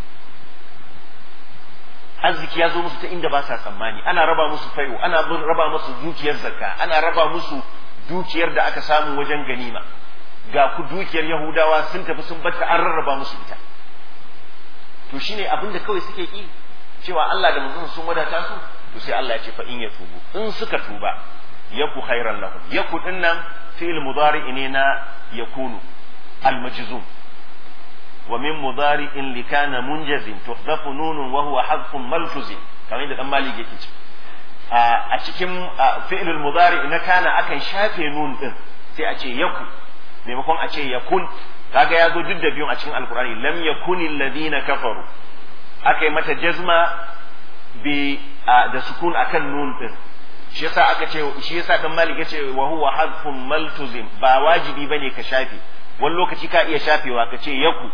arziki ya zo musu ta inda ba sa tsammani ana raba musu fai'u ana raba musu dukiyar zakka ana raba musu dukiyar da aka samu wajen ganima ga ku dukiyar yahudawa sun tafi sun batta an rarraba musu ita to shine abin da kawai suke ki cewa Allah da manzon sun wadata su to sai Allah ya ce fa in ya tubu in suka tuba yaku khairan lahum yaku dinnan fi'il mudari ne na yakunu al majzum wa min mudari'in li kana munjazin tuhdafu nunun wa huwa hadfun malfuzin kamar yadda dan malik yake ce a cikin fi'il mudari na kana akan shafe nun din sai a ce yaku maimakon a ce yakun kaga ya zo duk da biyun a cikin alkurani lam yakunil ladina kafaru aka yi mata jazma bi da sukun akan nun din shi yasa aka ce shi yasa dan malik yace wa huwa hadfun maltuzim ba wajibi bane ka shafe wani lokaci ka iya shafewa ka ce yaku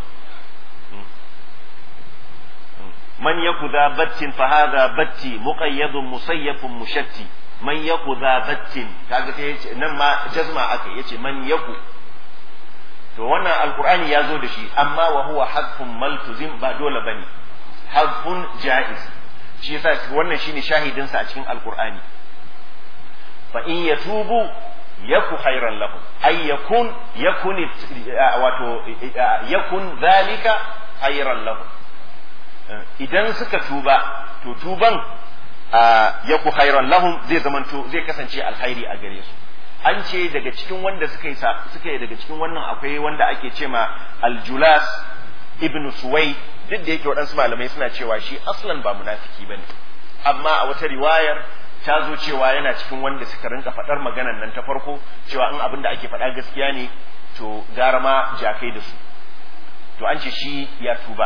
man yaku za battin fa hadha batti muqayyadun musayyafun mushatti man yaku za battin kaga sai yace nan ma jazma aka yace man yaku to wannan alqur'ani ya zo da shi amma wa huwa hadfun maltuzim ba dole bane hadfun jaiz shi yasa wannan shine shahidin sa a cikin alqur'ani fa in yatubu yaku khairan lahum ay yakun yakun wato yakun zalika khairan lahum idan suka tuba to tuban yaku khairan lahum zai zamanto zai kasance alkhairi a gare su an ce daga cikin wanda suka yi suka yi daga cikin wannan akwai wanda ake ce ma aljulas ibn suwai duk da yake waɗansu malamai suna cewa shi aslan ba munafiki bane amma a wata riwayar ta zo cewa yana cikin wanda suka rinka faɗar maganan nan ta farko cewa in abin da ake faɗa gaskiya ne to gara ma jakai da su to an ce shi ya tuba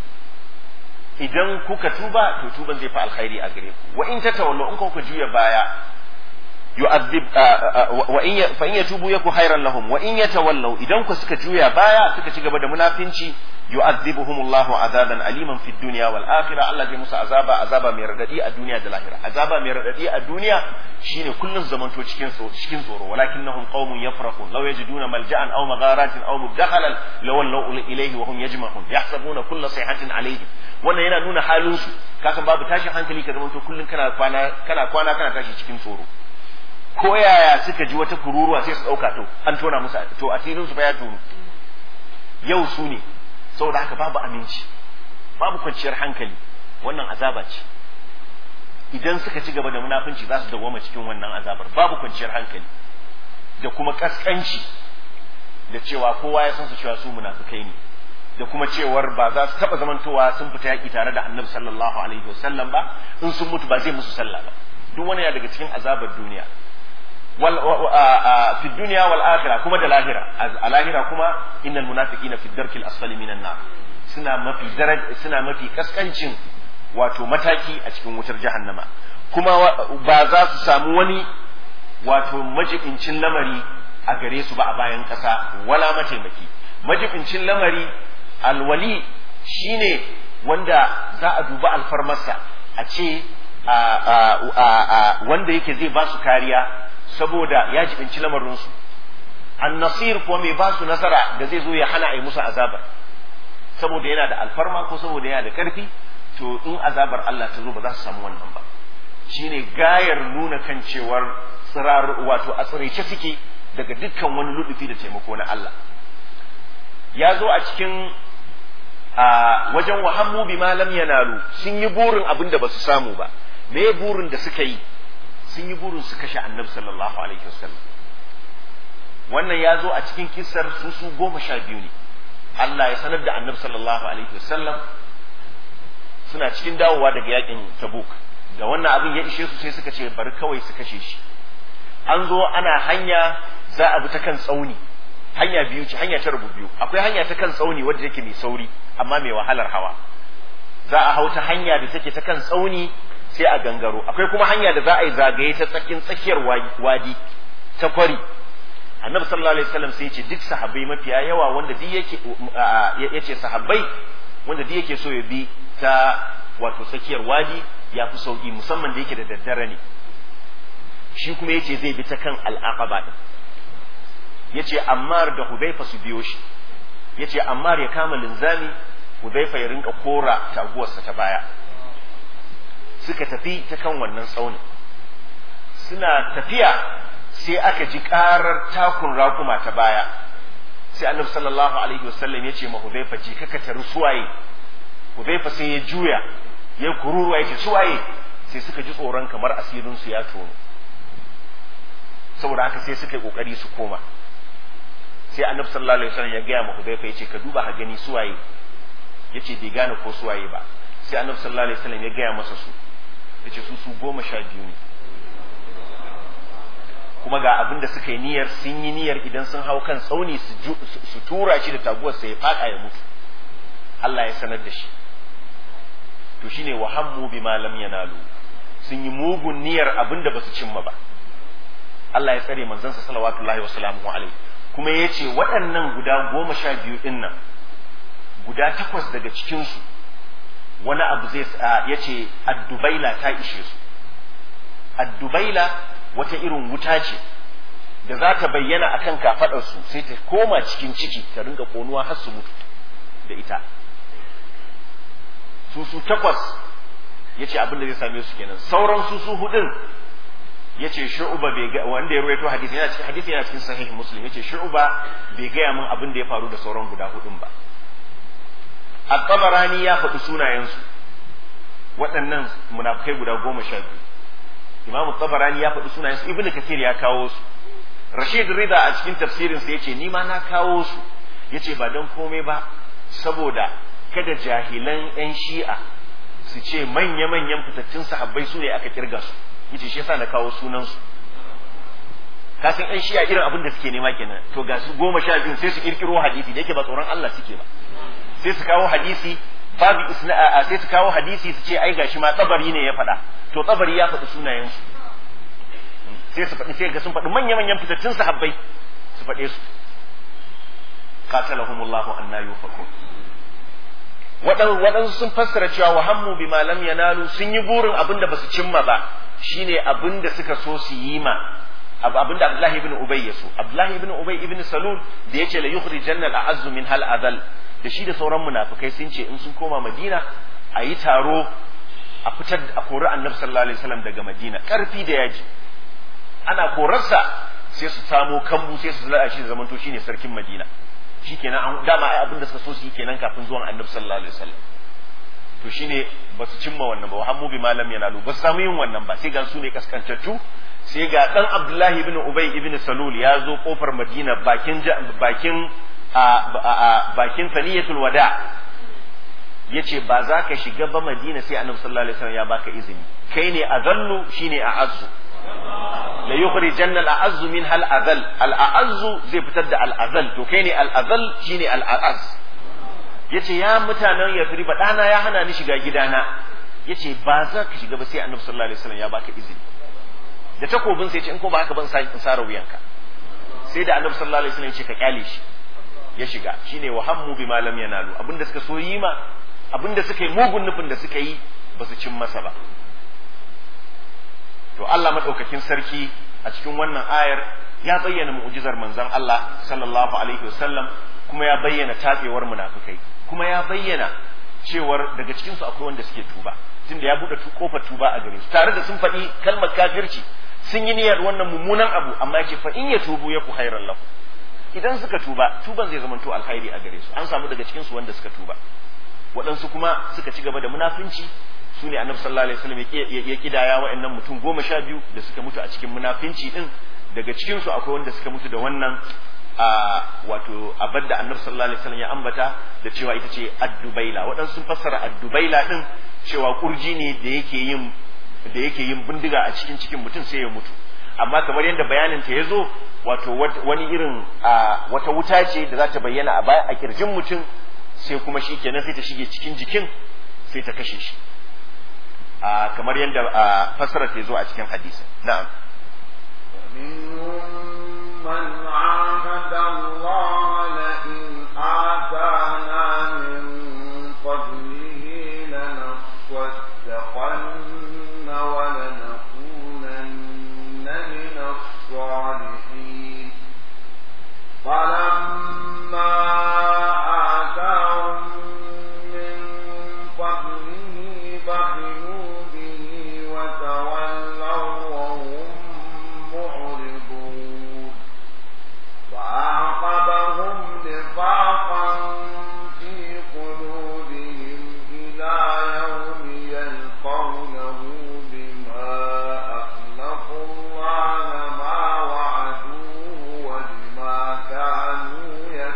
idan kuka tuba to tuban zai fi alkhairi a gare ku wa in tatawallu in kuka juya baya yu'adhib wa in fa in yatubu yaku khairan lahum wa in yatawallaw idan ku suka juya baya suka ci gaba da munafinci yu'adhibuhum Allahu azaban aliman fid dunya wal akhirah Allah zai musu azaba azaba mai radadi a duniya da lahira azaba mai radadi a duniya shine kullun zamanto cikin tsoro cikin tsoro walakinnahum qaumun yafrahun law yajiduna malja'an aw magharatin aw mudakhalan lawallaw ilayhi wa hum yajmahun yahsabuna kulla sayhatin alayhi wannan yana nuna halin su kasan babu tashin hankali ka zamanto kullun kana kwana kana kwana kana tashi cikin tsoro ko yaya suka ji wata kururuwa sai su dauka to an tona musu to asirin su fa ya tono yau su ne saboda haka babu aminci babu kwanciyar hankali wannan azaba ce idan suka ci gaba da munafunci za su dawoma cikin wannan azabar babu kwanciyar hankali da kuma kaskanci da cewa kowa ya san su cewa su munafukai ne da kuma cewar ba za su taba zamantowa sun fita yaki tare da annabi sallallahu alaihi wasallam ba in sun mutu ba zai musu sallah ba duk wani ya daga cikin azabar duniya wal fi dunya wal akhirah kuma da lahira a lahira kuma innal munafiqina fi darkil asfali minan nar suna mafi daraj suna mafi kaskancin wato mataki a cikin wutar jahannama kuma ba za su samu wani wato majibincin lamari a gare su ba a bayan kasa wala mataimaki majibincin lamari alwali shine wanda za a duba alfarmarsa a ce wanda yake zai ba su kariya saboda ya jibinci lamarinsu annasir kuwa mai ba su nasara da zai zo ya hana a yi musu azabar saboda yana da alfarma ko saboda yana da karfi to in azabar Allah ta zo ba za su samu wannan ba shine gayar nuna kan cewar tsirar wato a tsiraice suke daga dukkan wani ludufi da taimako na Allah ya zo a cikin a wajen wahammu bi ma lam yanalu sun yi burin abin da basu samu ba me ya burin da suka yi sun yi burin su kashe annabi sallallahu alaihi wasallam wannan ya zo a cikin kissar su su goma sha biyu ne Allah ya sanar da annabi sallallahu alaihi wasallam suna cikin dawowa daga yakin tabuk da wannan abin ya ishe su sai suka ce bari kawai su kashe shi an zo ana hanya za a bi ta kan tsauni hanya biyu ce hanya ta rubu biyu akwai hanya ta kan tsauni wadda yake mai sauri amma mai wahalar hawa za a hau ta hanya da take ta kan tsauni sai a gangaro akwai kuma hanya da za a yi zagaye ta tsakin tsakiyar wadi ta kwari annabi sallallahu alaihi wasallam sai ya ce duk sahabbai mafiya yawa wanda duk yake ya ce sahabbai wanda duk yake so ya bi ta wato tsakiyar wadi ya fi sauki musamman da yake da daddare ne shi kuma yace zai bi ta kan al'aqaba din yace ammar da hudaifa su biyo shi yace ammar ya kama linzami hudaifa ya rinka kora taguwarsa ta baya suka tafi ta kan wannan tsaunin suna tafiya sai aka ji karar takun rakuma ta baya sai annabi sallallahu alaihi wasallam ya ce ma hudaifa ji kaka tari suwaye hudaifa sai ya juya ya kururuwa ya ce suwaye sai suka ji tsoron kamar asirinsu ya tono saboda haka sai suka yi kokari su koma sai annabi sallallahu alaihi wasallam ya gaya ma hudaifa ya ce ka duba ka gani suwaye ya ce bai gane ko suwaye ba sai annabi sallallahu alaihi wasallam ya gaya masa su ya ce su su goma sha biyu ne kuma ga abin da suka yi niyyar sun yi niyyar idan sun hau kan tsauni su tura shi da taguwar sai ya fada ya mutu Allah ya sanar da shi to shine wa hammu bima lam yanalu sun yi mugun niyyar abin da basu cimma ba Allah ya tsare manzansa salawatullahi wa salamuhu alaihi kuma ya ce waɗannan guda goma sha biyu ɗin nan guda takwas daga cikinsu wani abu zai ya ce addubaila ta ishe su addubaila wata irin wuta ce da za ta bayyana akan kafaɗarsu sai ta koma cikin ciki ta ringa konuwa har su mutu da ita su su takwas ya ce abin da zai same su kenan sauran su su hudun ya ce shu'uba bai ga wanda ya ruwaito hadisi yana cikin hadisi yana cikin sahih muslim ya ce shu'uba bai gaya min abin da ya faru da sauran guda hudun ba at-tabarani ya faɗi sunayensu waɗannan munafikai guda goma sha biyu imamu tabarani ya faɗi sunayensu ibnu kathir ya kawo su rashid rida a cikin tafsirin sa yace ni ma na kawo su yace ba dan komai ba saboda kada jahilan yan shi'a su ce manya-manyan fitattun sahabbai su ne aka kirga su yace shi yasa na kawo sunan su ka san yan shi'a irin abin da suke nema kenan to ga su goma sha biyu sai su kirkiro hadisi da yake ba tsoron Allah suke ba sai su kawo hadisi babu isna sai su kawo hadisi su ce ai gashi ma tsabari ne ya faɗa to tsabari ya faɗi sunayen su sai su faɗi sai ga sun faɗi manya-manyan fitattun sahabbai su faɗe su qatalahumullahu anna yufakun waɗansu sun fassara cewa wa hammu bi lam yanalu sun yi burin abin da basu cimma ba shine abin da suka so su yi ma abin da Abdullahi ibn Ubay ya so Abdullahi ibn Ubay ibn Salul da yace la yukhrijanna al-a'azzu min hal adal da shi da sauran munafikai sun ce in sun koma Madina a yi taro a fitar a kori Annabi sallallahu alaihi wasallam daga Madina karfi da yaji ana korarsa sai su samo kambu sai su zala shi da zamanto shine sarkin Madina shikenan an dama ai abin da suka so su yi kenan kafin zuwan Annabi sallallahu alaihi wasallam to shine ba su cimma wannan ba wa hammu bi malam yanalu ba su samu yin wannan ba sai ga su ne kaskantattu sai ga dan Abdullahi ibn Ubay ibn Salul ya zo kofar Madina bakin bakin a bakin saniyatul wada yace ba za ka shiga ba Madina sai Annabi sallallahu alaihi wasallam ya baka izini kai ne azallu shine a'azzu la yukhrijanna al-a'azzu min hal azal al-a'azzu zai fitar da al-azal to kai ne al-azal shine al-a'az yace ya mutanen Yathrib dana ya hana ni shiga gidana yace ba za ka shiga ba sai Annabi sallallahu alaihi wasallam ya baka izini da takobin sai ce in ko ba haka ban sa in sara wuyanka sai da Annabi sallallahu alaihi wasallam ya ce ka kyale shi ya shiga shine wa hammu bima lam yanalu abinda suka so yi ma abinda suka yi mugun nufin da suka yi ba su cin masa ba to Allah madaukakin sarki a cikin wannan ayar ya bayyana mu'jizar manzon Allah sallallahu alaihi wasallam kuma ya bayyana tafewar munafikai kuma ya bayyana cewar daga cikin su akwai wanda suke tuba tunda ya bude kofar tuba a gare su tare da sun faɗi kalmar kafirci sun yi niyyar wannan mummunan abu amma yake fa in ya tubu ya ku khairan lahu idan suka tuba tuban zai zamanto alkhairi a gare su an samu daga cikin su wanda suka tuba waɗansu kuma suka ci gaba da munafinci su ne annabi sallallahu alaihi wasallam ya kidaya wa'annan mutum goma sha biyu da suka mutu a cikin munafinci din daga cikin su akwai wanda suka mutu da wannan a wato abin da annabi sallallahu alaihi wasallam ya ambata da cewa ita ce addubaila waɗansu sun fassara addubaila din cewa kurji ne da yake yin da yake yin bindiga a cikin cikin mutum sai ya mutu amma kamar yadda bayanin ta yazo wato wani irin wata wuta ce da za ta bayyana a baya a kirjin mutum sai kuma shi kenan sai ta shige cikin jikin sai ta kashe shi kamar yadda fassarar ta zo a cikin hadisi na'am ومنهم من عاهد الله لئن آتانا من فضله لنصدقن ولنكونن من الصالحين فلما آتاهم من فضله بخلوا به وتولوا وهم معرضون فأعقبهم نفاقا في قلوبهم إلى يوم يلقونه بما أخلفوا الله ما وعدوه وبما كانوا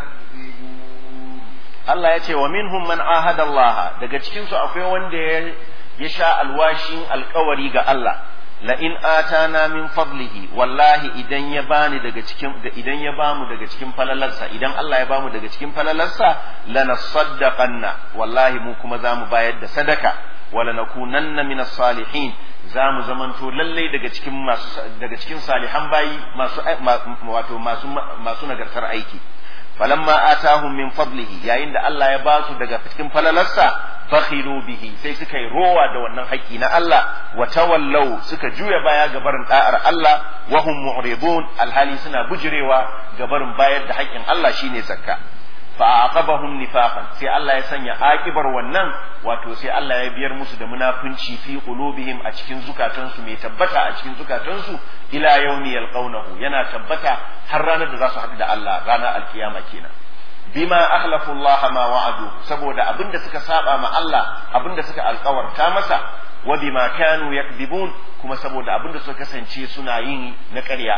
يكذبون Allah ya ce wa minhum man ahada Allah daga cikin su akwai wanda ya ya sha alwashin alkawari ga Allah la in atana min fadlihi wallahi idan ya bani daga cikin da idan ya bamu daga cikin falalarsa idan Allah ya bamu daga cikin falalarsa lanasaddaqanna wallahi mu kuma zamu bayar da sadaka wala nakunanna minas salihin zamu zamanto lallai daga cikin masu daga cikin salihan bayi masu wato masu masu nagartar aiki falamma atahum min fadlihi yayin da Allah ya ba su daga cikin falalarsa bakhilu bihi sai suka yi rowa da wannan haƙƙi na Allah wa tawallau suka juya baya ga barin da'ar Allah wa hum mu'ridun alhali suna bujirewa ga barin bayar da haƙƙin Allah shine zakka fa aqabahum nifaqan sai Allah ya sanya akibar wannan wato sai Allah ya biyar musu da munafunci fi qulubihim a cikin zukatansu mai tabbata a cikin zukatansu ila yawmi yalqawnahu yana tabbata har ranar da za su haɗu da Allah ranar alkiyama kenan bima ahlafu Allah ma wa'adu saboda abinda suka saba ma Allah abinda suka alkawarta masa wa bima kanu yakdibun kuma saboda abinda suka kasance suna yin na ƙarya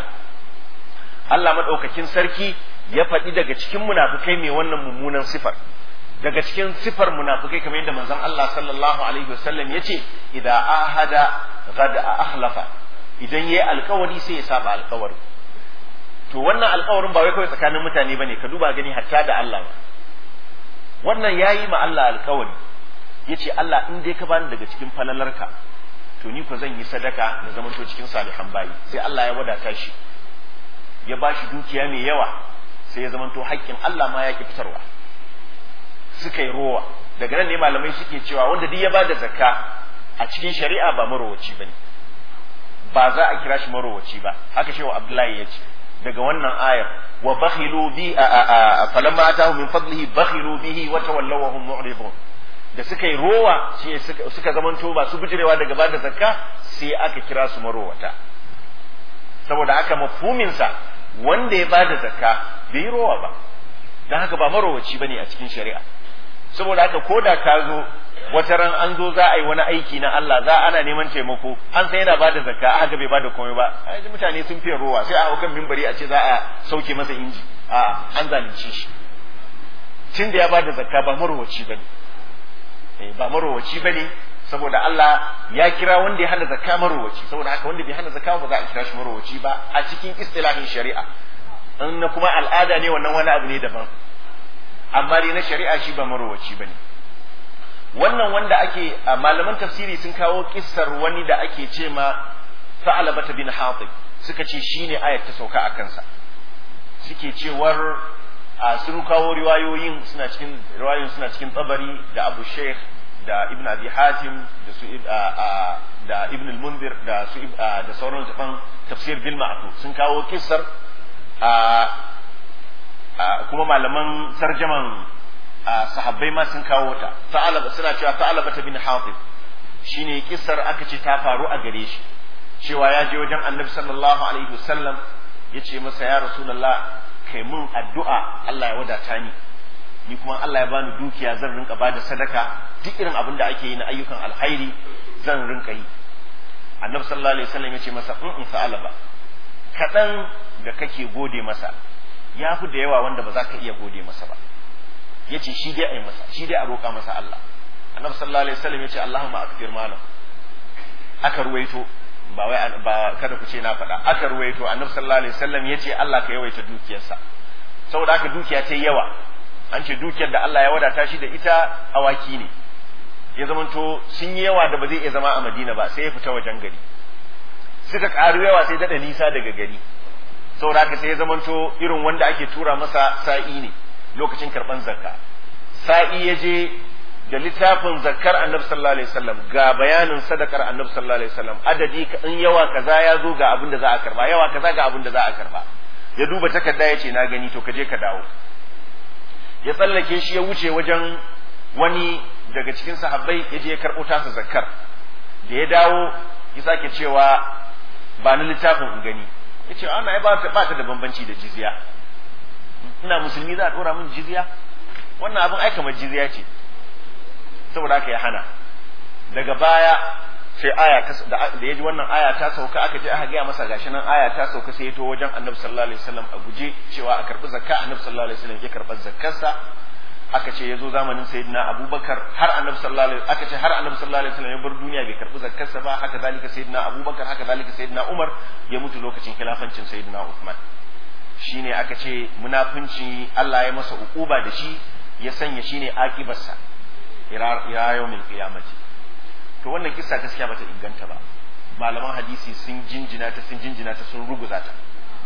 Allah madaukakin sarki ya faɗi daga cikin munafukai mai wannan mummunan sifar daga cikin sifar munafukai kamar yadda manzon Allah sallallahu alaihi wasallam ya ce idza ahada gada ahlafa idan yayi alkawari sai ya saba alkawari to wannan alkawarin ba wai kawai tsakanin mutane bane ka duba gani hatta da Allah wannan yayi ma Allah alkawari yace Allah in dai ka bani daga cikin falalarka to ni ko zan yi sadaka na zamanto cikin salihan bayi sai Allah ya wadata shi ya bashi dukiya mai yawa sai ya zamanto haƙƙin Allah ma ya ki fitarwa suka yi rowa daga nan ne malamai suke cewa wanda duk ya ba da zakka a cikin shari'a ba marowaci ba ne ba za a kira shi marowaci ba haka shewa abdullahi ya ce daga wannan ayar wa bakhilu bi a falamma atahu min fadlihi bakhilu bihi wa tawallaw wa hum mu'ridun da suka yi rowa shi suka zamanto ba su bijirewa daga ba da zakka sai aka kira su marowata saboda haka mafhuminsa wanda ya bada zakka bai yi rowa ba don haka ba marowaci bane a cikin shari'a saboda haka ko da ka zo wata ran an zo za a yi wani aiki na Allah za ana neman taimako an san yana bada zakka haka bai bada komai ba ai mutane sun fiye rowa sai a hukan mimbari a ce za a sauke masa inji a an zalunce shi tun da ya bada zakka ba marowaci bane ba marowaci bane saboda Allah ya kira wanda ya hana zakka marowaci saboda haka wanda bai hana zakka ba za a kira shi marowaci ba a cikin istilahin shari'a in na kuma al'ada ne wannan wani abu ne daban amma dai na shari'a shi ba marowaci bane wannan wanda ake malaman tafsiri sun kawo kissar wani da ake ce ma Sa'alabata bin Hatib suka ce shine ayat ta sauka a kansa suke cewar a sun kawo riwayoyin suna cikin riwayoyin suna cikin tabari da abu sheikh da ibn abi hatim da su da ibn al-munzir da su da sauran tafan tafsir bil ma'tu sun kawo kissar kuma malaman sarjaman sahabbai ma sun kawo ta ta'alaba suna cewa ta'alaba ta bin hatib shine kissar aka ce ta faru a gare shi cewa ya je wajen annabi sallallahu alaihi wasallam ya ce masa ya rasulullah kai mun addu'a Allah ya wadata ni ni kuma Allah ya bani dukiya zan rinka bada sadaka duk irin abin da ake yi na ayyukan alkhairi zan rinka yi annabi sallallahu alaihi wasallam ya ce masa in in sa'ala ba kaɗan da kake gode masa ya fi da yawa wanda ba za ka iya gode masa ba ya ce shi dai a yi masa shi dai a roƙa masa Allah annabi sallallahu alaihi wasallam ya ce Allahumma akfir malam aka ruwaito ba wai ba kada ku ce na faɗa aka ruwaito annabi sallallahu alaihi wasallam ya ce Allah ka yawaita dukiyarsa saboda haka dukiya ta yawa an ce dukiyar da Allah ya wadata shi da ita awaki ne ya zamanto sun yi yawa da ba zai iya zama a Madina ba sai ya fita wajen gari suka ƙaru yawa sai daɗa nisa daga gari saboda haka sai ya zamanto irin wanda ake tura masa sa'i ne lokacin karɓan zakka sa'i ya je da littafin zakkar annabi sallallahu alaihi wasallam ga bayanin sadakar annabi sallallahu alaihi wasallam adadi in yawa kaza ya zo ga abin da za a karba yawa kaza ga abin da za a karba ya duba takarda ya ce na gani to ka je ka dawo ya tsallake shi ya wuce wajen wani daga cikin sahabbai ya je ya karɓo tasa zakkar da ya dawo ya sake cewa ba ni littafin in gani ya ce ana ba ta da bambanci da jizya ina musulmi za a ɗora min jizya wannan abin ai kamar jizya ce saboda haka ya hana daga baya sai aya da ya ji wannan aya ta sauka aka je aka gaya masa gashi nan aya ta sauka sai ya to wajen annabi sallallahu alaihi wasallam a guje cewa a karbi zakka annabi sallallahu alaihi wasallam ya karɓar zakkarsa aka ce ya zo zamanin sayyidina abubakar har annabi sallallahu alaihi aka ce har annabi sallallahu alaihi wasallam ya bar duniya bai karbi zakkarsa ba haka zalika sayyidina abubakar haka zalika sayyidina umar ya mutu lokacin khilafancin sayyidina uthman shine aka ce munafunci Allah ya masa ukuba da shi ya sanya shine akibarsa ila yawmin qiyamati to wannan kissa gaskiya bata inganta ba malaman hadisi sun jinjina ta sun jinjina ta sun ruguza ta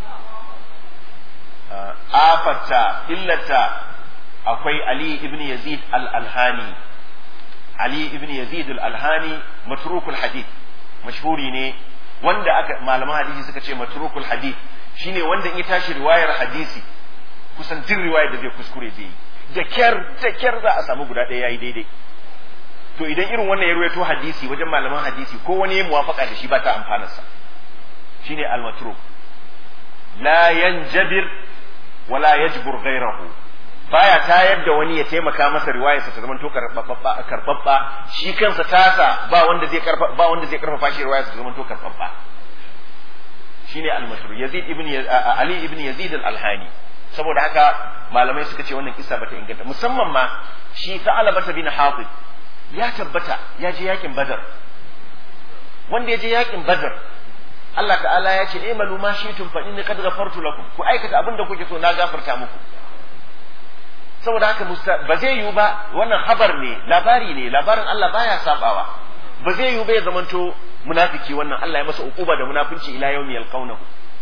afata illata akwai Ali ibn Yazid al-Alhani Ali ibn Yazid al-Alhani matrukul hadith mashhuri ne wanda aka malaman hadisi suka ce matrukul hadith shine wanda in ya tashi riwayar hadisi kusan duk riwayar da zai kuskure zai yi da kyar da kyar za a samu guda ɗaya yayi daidai to idan irin wannan ya ruwaito hadisi wajen malaman hadisi ko wani ya muwafaka da shi ba ta amfanarsa shine al-matruk la yanjabir wala yajbur ghayrahu baya tayar da wani ya taimaka masa riwayarsa ta zamanto karbabba shi kansa tasa ba wanda zai karfa ba wanda zai karfafa shi riwayarsa ta zamanto karbabba shine al-matruk yazid ibn ali ibn yazid al-alhani saboda haka malamai suka ce wannan kisa bata inganta musamman ma shi ta'alabata bin hatib ya tabbata ya je yakin badar wanda ya je yakin badar Allah ta'ala ya ce imalu ma shi'tum fa inni qad ghafartu lakum ku aikata abin da kuke so na gafarta muku saboda haka ba zai yiwu ba wannan habar ne labari ne labarin Allah baya sabawa ba zai yiwu ba ya zamanto munafiki wannan Allah ya masa ukuba da munafinci ila yawmi yalqawnahu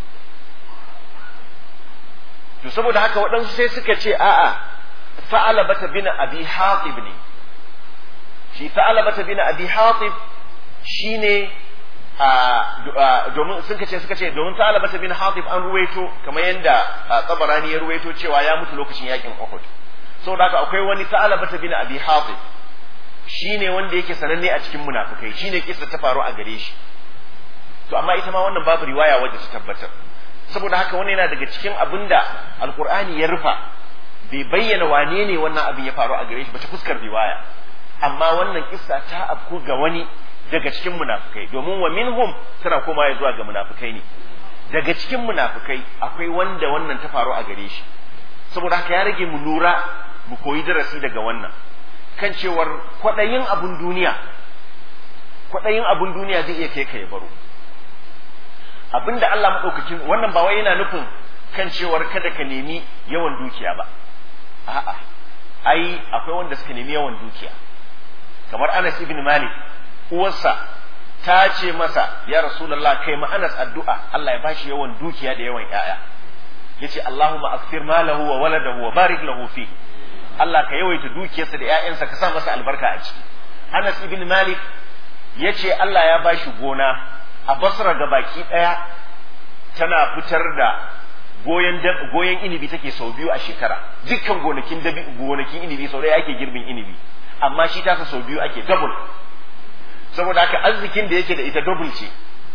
to saboda haka waɗansu sai suka ce a'a fa'ala bata bin abi hatib ne shi fa'ala bata bin abi hatib shine a domin sun ce suka ce domin fa'ala bata bin hatib an ruwaito kamar yadda tsabarani ya ruwaito cewa ya mutu lokacin yakin Uhud saboda haka akwai wani fa'ala bata bin abi hatib shine wanda yake sananne a cikin munafikai shine kisa ta faru a gare shi to amma ita ma wannan babu riwaya wadda ta tabbatar saboda haka wannan yana daga cikin abin da alkur'ani ya rufa bai bayyana wane ne wannan abin ya faru a gare shi ba ta fuskar riwaya amma wannan kissa ta afku ga wani daga cikin munafukai domin wa minhum tana koma zuwa ga munafukai ne daga cikin munafukai akwai wanda wannan ta faru a gare shi saboda haka ya rage mu lura mu koyi darasi daga wannan kan cewar kwaɗayin abun duniya kwaɗayin abun duniya zai iya kai ka ya baro abinda Allah maɗaukakin wannan ba wai yana nufin kan cewar kada ka nemi yawan dukiya ba a'a ai akwai wanda suka nemi yawan dukiya kamar Anas ibn Malik uwarsa ta ce masa ya Rasulullah kai ma Anas addu'a Allah ya bashi yawan dukiya da yawan ƴaƴa yace Allahumma akthir malahu wa waladahu wa barik lahu fi Allah ka yawaita dukiyarsa da ƴaƴansa ka sa masa albarka a ciki Anas ibn Malik yace Allah ya bashi gona a Basra ga baki daya tana fitar da goyen goyen inibi take sau biyu a shekara dukkan gonakin dabi gonakin inibi sau ɗaya ake girbin inibi amma shi tasa sau biyu ake double saboda haka arzikin da yake da ita double ce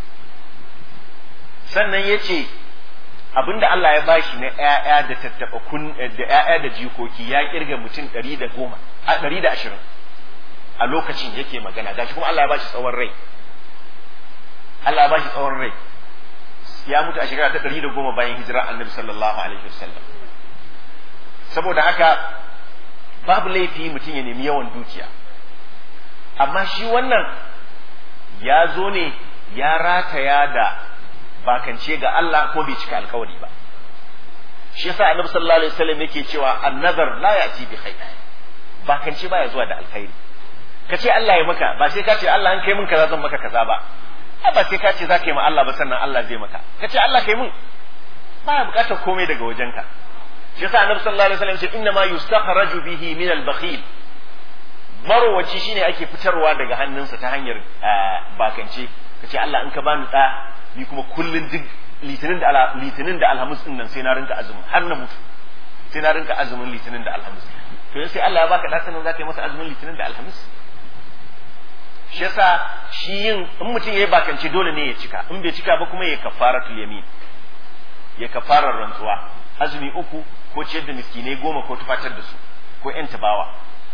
sannan ya ce abinda Allah ya bashi na ‘ya'ya da tattaɓa kun da ‘ya'ya da jikoki ya kirga mutum ɗari da goma a ɗari da ashirin a lokacin yake magana gashi kuma Allah ya bashi tsawon rai Allah ya bashi tsawon rai ya mutu a shekara ta ɗari da goma bayan hijira annabi sallallahu alaihi wasallam saboda haka babu laifi mutum ya nemi yawan dukiya amma shi wannan ya zo ne ya rataya da bakance ga Allah ko bai cika alkawari ba shi yasa annabi sallallahu alaihi wasallam yake cewa annazar la ya'ti bi khair bakance baya zuwa da alkhairi ka ce Allah ya maka ba sai ka ce Allah an kai min kaza zan maka kaza ba a ba sai ka ce za ka yi ma Allah ba sannan Allah zai maka ka ce Allah kai min baya bukatar komai daga wajenka shi yasa annabi sallallahu alaihi wasallam ya ce inna ma yustakhraju bihi min al-bakhil marowaci shine ake fitarwa daga hannunsa ta hanyar bakance ka ce Allah in ka bani da ni kuma kullun duk litinin da litinin da alhamis din nan sai na rinka azumin har na mutu sai na rinka azumin litinin da alhamis to sai Allah ya baka da sanin zaka yi masa azumin litinin da alhamis shi yasa shi yin in mutum yayi bakance dole ne ya cika in bai cika ba kuma ya kafaratul yamin ya kafarar rantsuwa azumi uku ko ciyar da miskinai goma ko tufatar da su ko yan tabawa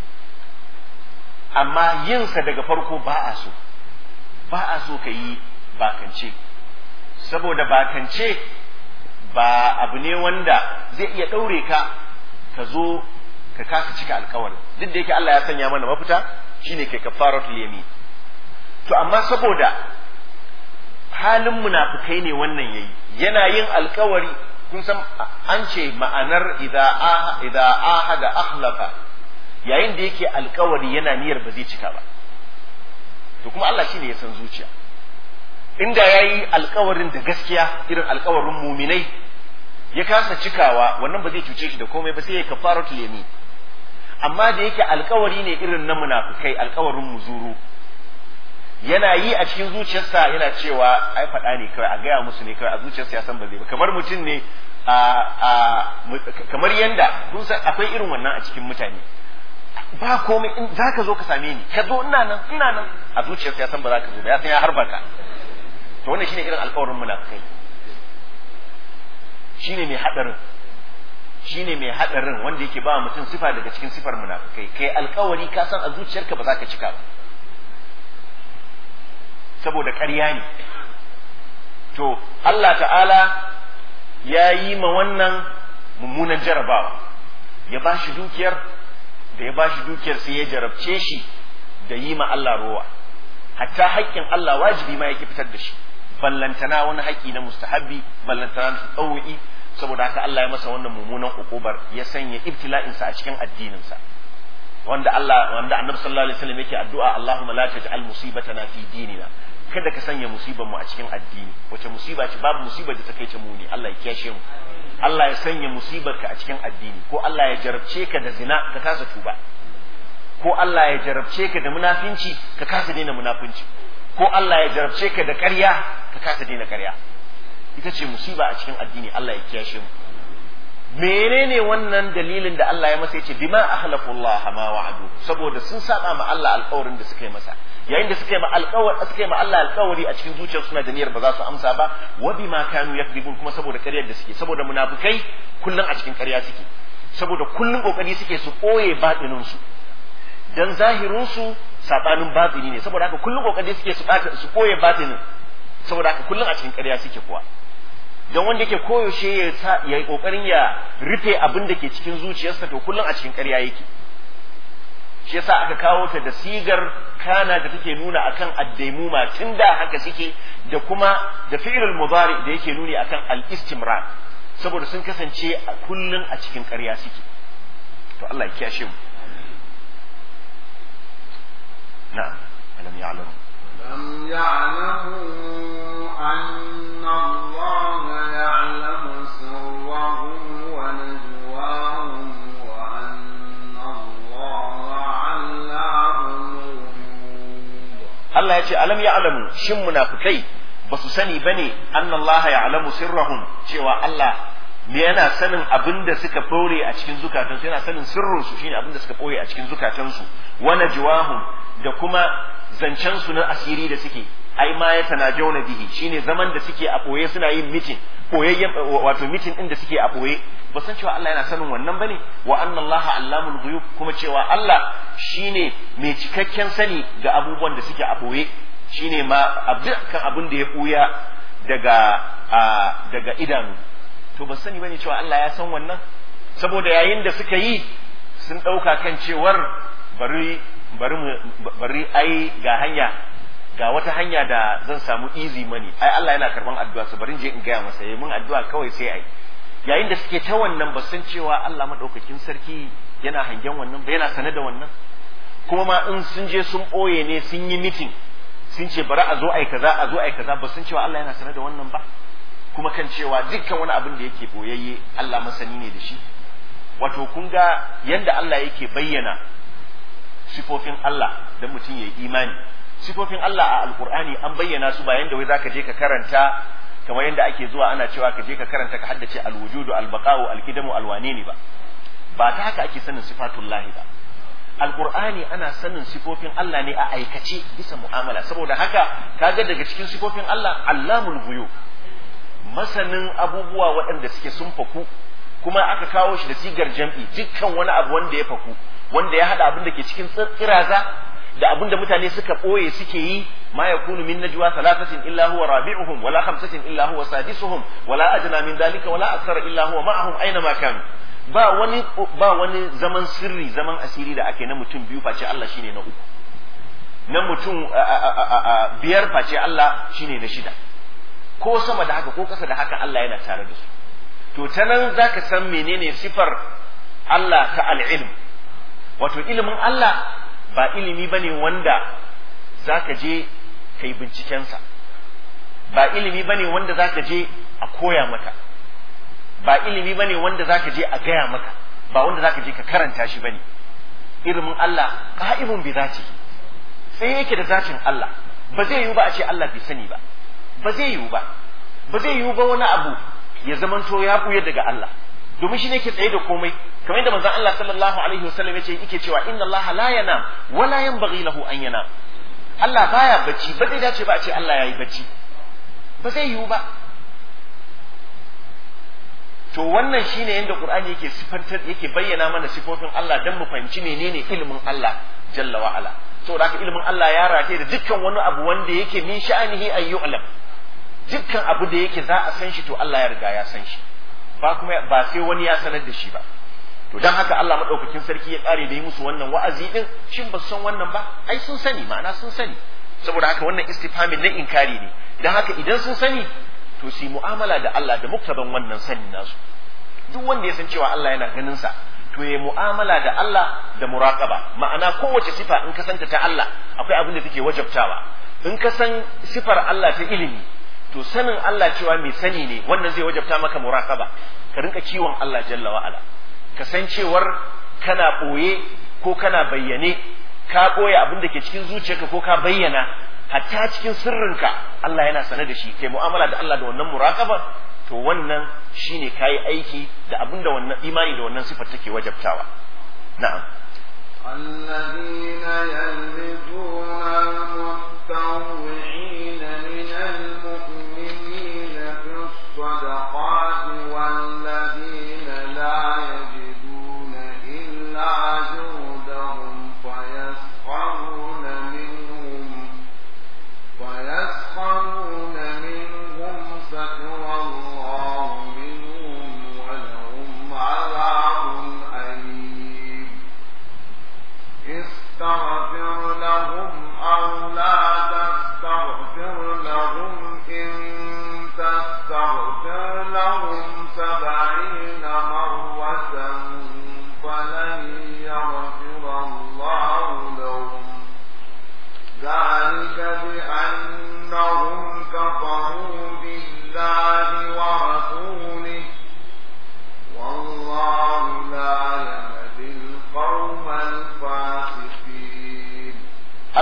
amma yinsa daga farko ba a so ba a so ka yi bakance saboda bakance ba abu ne wanda zai iya ɗaure ka ka zo ka kasa cika alkawari duk da yake Allah ya sanya mana mafita shine kai kafaratul yamin to amma saboda halin munafikai ne wannan yayi yana yin alkawari kun san an ce ma'anar idza idza ahada akhlafa yayin da yake alkawari yana niyyar ba zai cika ba to kuma Allah shine ya san zuciya inda yayi alkawarin da gaskiya irin alkawarin muminai ya kasa cikawa wannan ba zai cuce shi da komai ba sai ya kafaratul yamin amma da yake alkawari ne irin na munafikai alkawarin muzuru yana yi a cikin zuciyarsa yana cewa ai faɗa ne kawai a gaya musu ne kawai a zuciyarsa ya san ba zai ba kamar mutum ne a kamar yanda kun san akwai irin wannan a cikin mutane ba komai in za ka zo ka same ni ka zo ina nan ina nan a zuciyarsa ya san ba za ka zo ba ya san ya harba ka to wannan shine irin alƙawarin munafikai shine mai hadarin shine mai hadarin wanda yake ba mutum sifa daga cikin sifar munafikai kai alƙawari ka san a zuciyarka ba za ka cika ba saboda ƙarya ne to Allah ta'ala ya yi ma wannan mummunan jarabawa ya ba shi dukiyar da ya ba shi dukiyar sai ya jarabce shi da yi ma Allah rowa hatta haƙƙin Allah wajibi ma yake fitar da shi ballantana wani haƙƙi na mustahabbi ballantana na tsawu'i saboda haka Allah ya masa wannan mummunan ukubar ya sanya ibtila'insa a cikin addininsa wanda Allah wanda Annabi sallallahu alaihi wasallam yake addu'a Allahumma la taj'al musibatana fi dinina kada ka sanya musibar mu a cikin addini wace musiba ce babu musibar da ta kai ta muni Allah ya kiyashe mu Allah ya sanya musibar ka a cikin addini ko Allah ya jarabce ka da zina ka kasa tuba ko Allah ya jarabce ka da munafinci ka kasa daina munafinci ko Allah ya jarabce ka da ƙarya ka kasa daina ƙarya ita ce musiba a cikin addini Allah ya kiyashe mu menene wannan dalilin da Allah ya masa yace bima ahlafu Allah ma wa'adu saboda sun saba ma Allah alƙawarin da suka yi masa yayin da suka yi ma alƙawar suka yi ma Allah alƙawari a cikin zuciyar suna da niyyar ba za su amsa ba wa bima kanu yakdibun kuma saboda ƙaryar da suke saboda munafikai kullun a cikin ƙarya suke saboda kullun kokari suke su ɓoye batinin su dan zahirin su sabanin batini ne saboda haka kullun kokari suke su su ɓoye batinin saboda haka kullun a cikin ƙarya suke kuwa don wanda yake koyaushe ya sa ya yi kokarin ya rufe abin da ke cikin zuciyarsa to kullum a cikin ƙarya yake shi yasa aka kawo ta da sigar kana da take nuna akan addaimuma tun da haka suke da kuma da fi'ilul mudari da yake nuni akan al-istimrar saboda sun kasance a kullum a cikin ƙarya suke to Allah ya kiyashe mu na'am alam ya'lamu لم يعلموا أن الله يعلم سرهم سرهم ونجواهم وأن الله علام الغيوب Allah ya ce alam ya alamu shin munafikai ba su sani bane annallaha ya alamu sirrahum cewa Allah me yana sanin abin da suka ɓoye a cikin zukatansu yana sanin sirrinsu shine abin da suka ɓoye a cikin zukatansu wa najwahum da kuma zancensu na asiri da suke ai ma ya tanajawna bihi shine zaman da suke a ɓoye suna yin mitin ɓoyayyen wato mitin din da suke a ɓoye ba san cewa Allah yana sanin wannan bane wa anna Allah allamul ghuyub kuma cewa Allah shine mai cikakken sani ga abubuwan da suke a ɓoye shine ma dukkan abin da ya ɓuya daga daga idanu to ba sani bane cewa Allah ya san wannan saboda yayin da suka yi sun ɗauka kan cewar bari bari bari ai ga hanya ga wata hanya da zan samu easy money ai Allah yana karban addu'a su bari je in gaya masa yayi mun addu'a kawai sai ai yayin da suke ta wannan ba san cewa Allah madaukakin sarki yana hangen wannan ba yana sane da wannan kuma ma in sun je sun ɓoye ne sun yi meeting sun ce bari a zo ai kaza a zo ai kaza ba san cewa Allah yana sane da wannan ba kuma kan cewa dukkan wani abin da yake boyayye Allah masani ne da shi wato kun ga yanda Allah yake bayyana sifofin Allah da mutum ya yi imani sifofin Allah a alkur'ani an bayyana su ba yanda wai zaka je ka karanta kamar yanda ake zuwa ana cewa ka je ka karanta ka haddace alwujudu albaqa'u alqidamu alwane ne ba ba ta haka ake sanin sifatullahi ba alkur'ani ana sanin sifofin Allah ne a aikace bisa mu'amala saboda haka kaga daga cikin sifofin Allah allamul ghuyub masanin abubuwa waɗanda suke sun faku kuma aka kawo shi da sigar jam'i dukkan wani abu wanda ya faku wanda ya haɗa abin da ke cikin tsiraza da abin da mutane suka ɓoye suke yi ma yakunu min najwa thalathatin illa huwa rabi'uhum wala khamsatin illa huwa sadisuhum wala adna min dalika wala akthara illa huwa ma'ahum aina ma kanu ba wani ba wani zaman sirri zaman asiri da ake na mutum biyu face Allah shine na uku na mutum biyar face Allah shine na shida ko sama da haka ko kasa da haka Allah yana tare da su to ta nan za ka san menene sifar Allah ta al'ilm wato ilimin Allah ba ilimi ba ne wanda za ka je ka yi bincikensa ba ilimi ba ne wanda za ka je a koya maka ba ilimi ba ne wanda za ka je a gaya maka ba wanda za ka je ka karanta shi ba ne ilimin Allah ka'ibun bi zati sai yake da zatin Allah ba zai yiwu ba a ce Allah bai sani ba ba zai yiwu ba ba zai yiwu ba wani abu ya zamanto ya buya daga Allah domin shi ne ke tsaye da komai kamar yadda manzon Allah sallallahu alaihi wasallam yace yake cewa inna Allah la yanam wa la yanbaghi lahu an yanam Allah baya bacci ba zai dace ba a ce Allah yayi bacci ba zai yiwu ba to wannan shine yadda Qur'ani yake sifantar yake bayyana mana sifofin Allah dan mu fahimci menene ilimin Allah jalla wa ala saboda haka ilimin Allah ya rataye da dukkan wani abu wanda yake min sha'anihi an yu'lam dukkan abu da yake za a san shi to Allah ya riga ya san shi ba kuma ba sai wani ya sanar da shi ba to dan haka Allah madaukakin sarki ya kare da yi musu wannan wa'azi din shin ba su san wannan ba ai sun sani ma'ana sun sani saboda haka wannan istifhamin na inkari ne dan haka idan sun sani to su mu'amala da Allah da muktaban wannan sanin nasu duk wanda ya san cewa Allah yana ganin sa to ya mu'amala da Allah da muraqaba ma'ana kowace sifa in ka santa ta Allah akwai abin da take wajabtawa in ka san sifar Allah ta ilimi to sanin Allah cewa mai sani ne wannan zai wajabta maka muraqaba ka rinka kiwon Allah jalla wa ala ka san cewar kana boye ko kana bayyane ka boye abin da ke cikin zuciyarka ko ka bayyana hatta cikin sirrinka Allah yana sane da shi kai mu'amala da Allah da wannan muraqaba to wannan shine kayi aiki da abin da wannan imani da wannan sifar take wajabtawa na'am الذين يلمزون المتطوعين من المؤمنين في الصدقات والذين لا يجدون إلا جهدهم فيسخرون منهم فيسخرون منهم سخر الله منهم ولهم عذاب أليم استغفر لهم أو لا تستغفر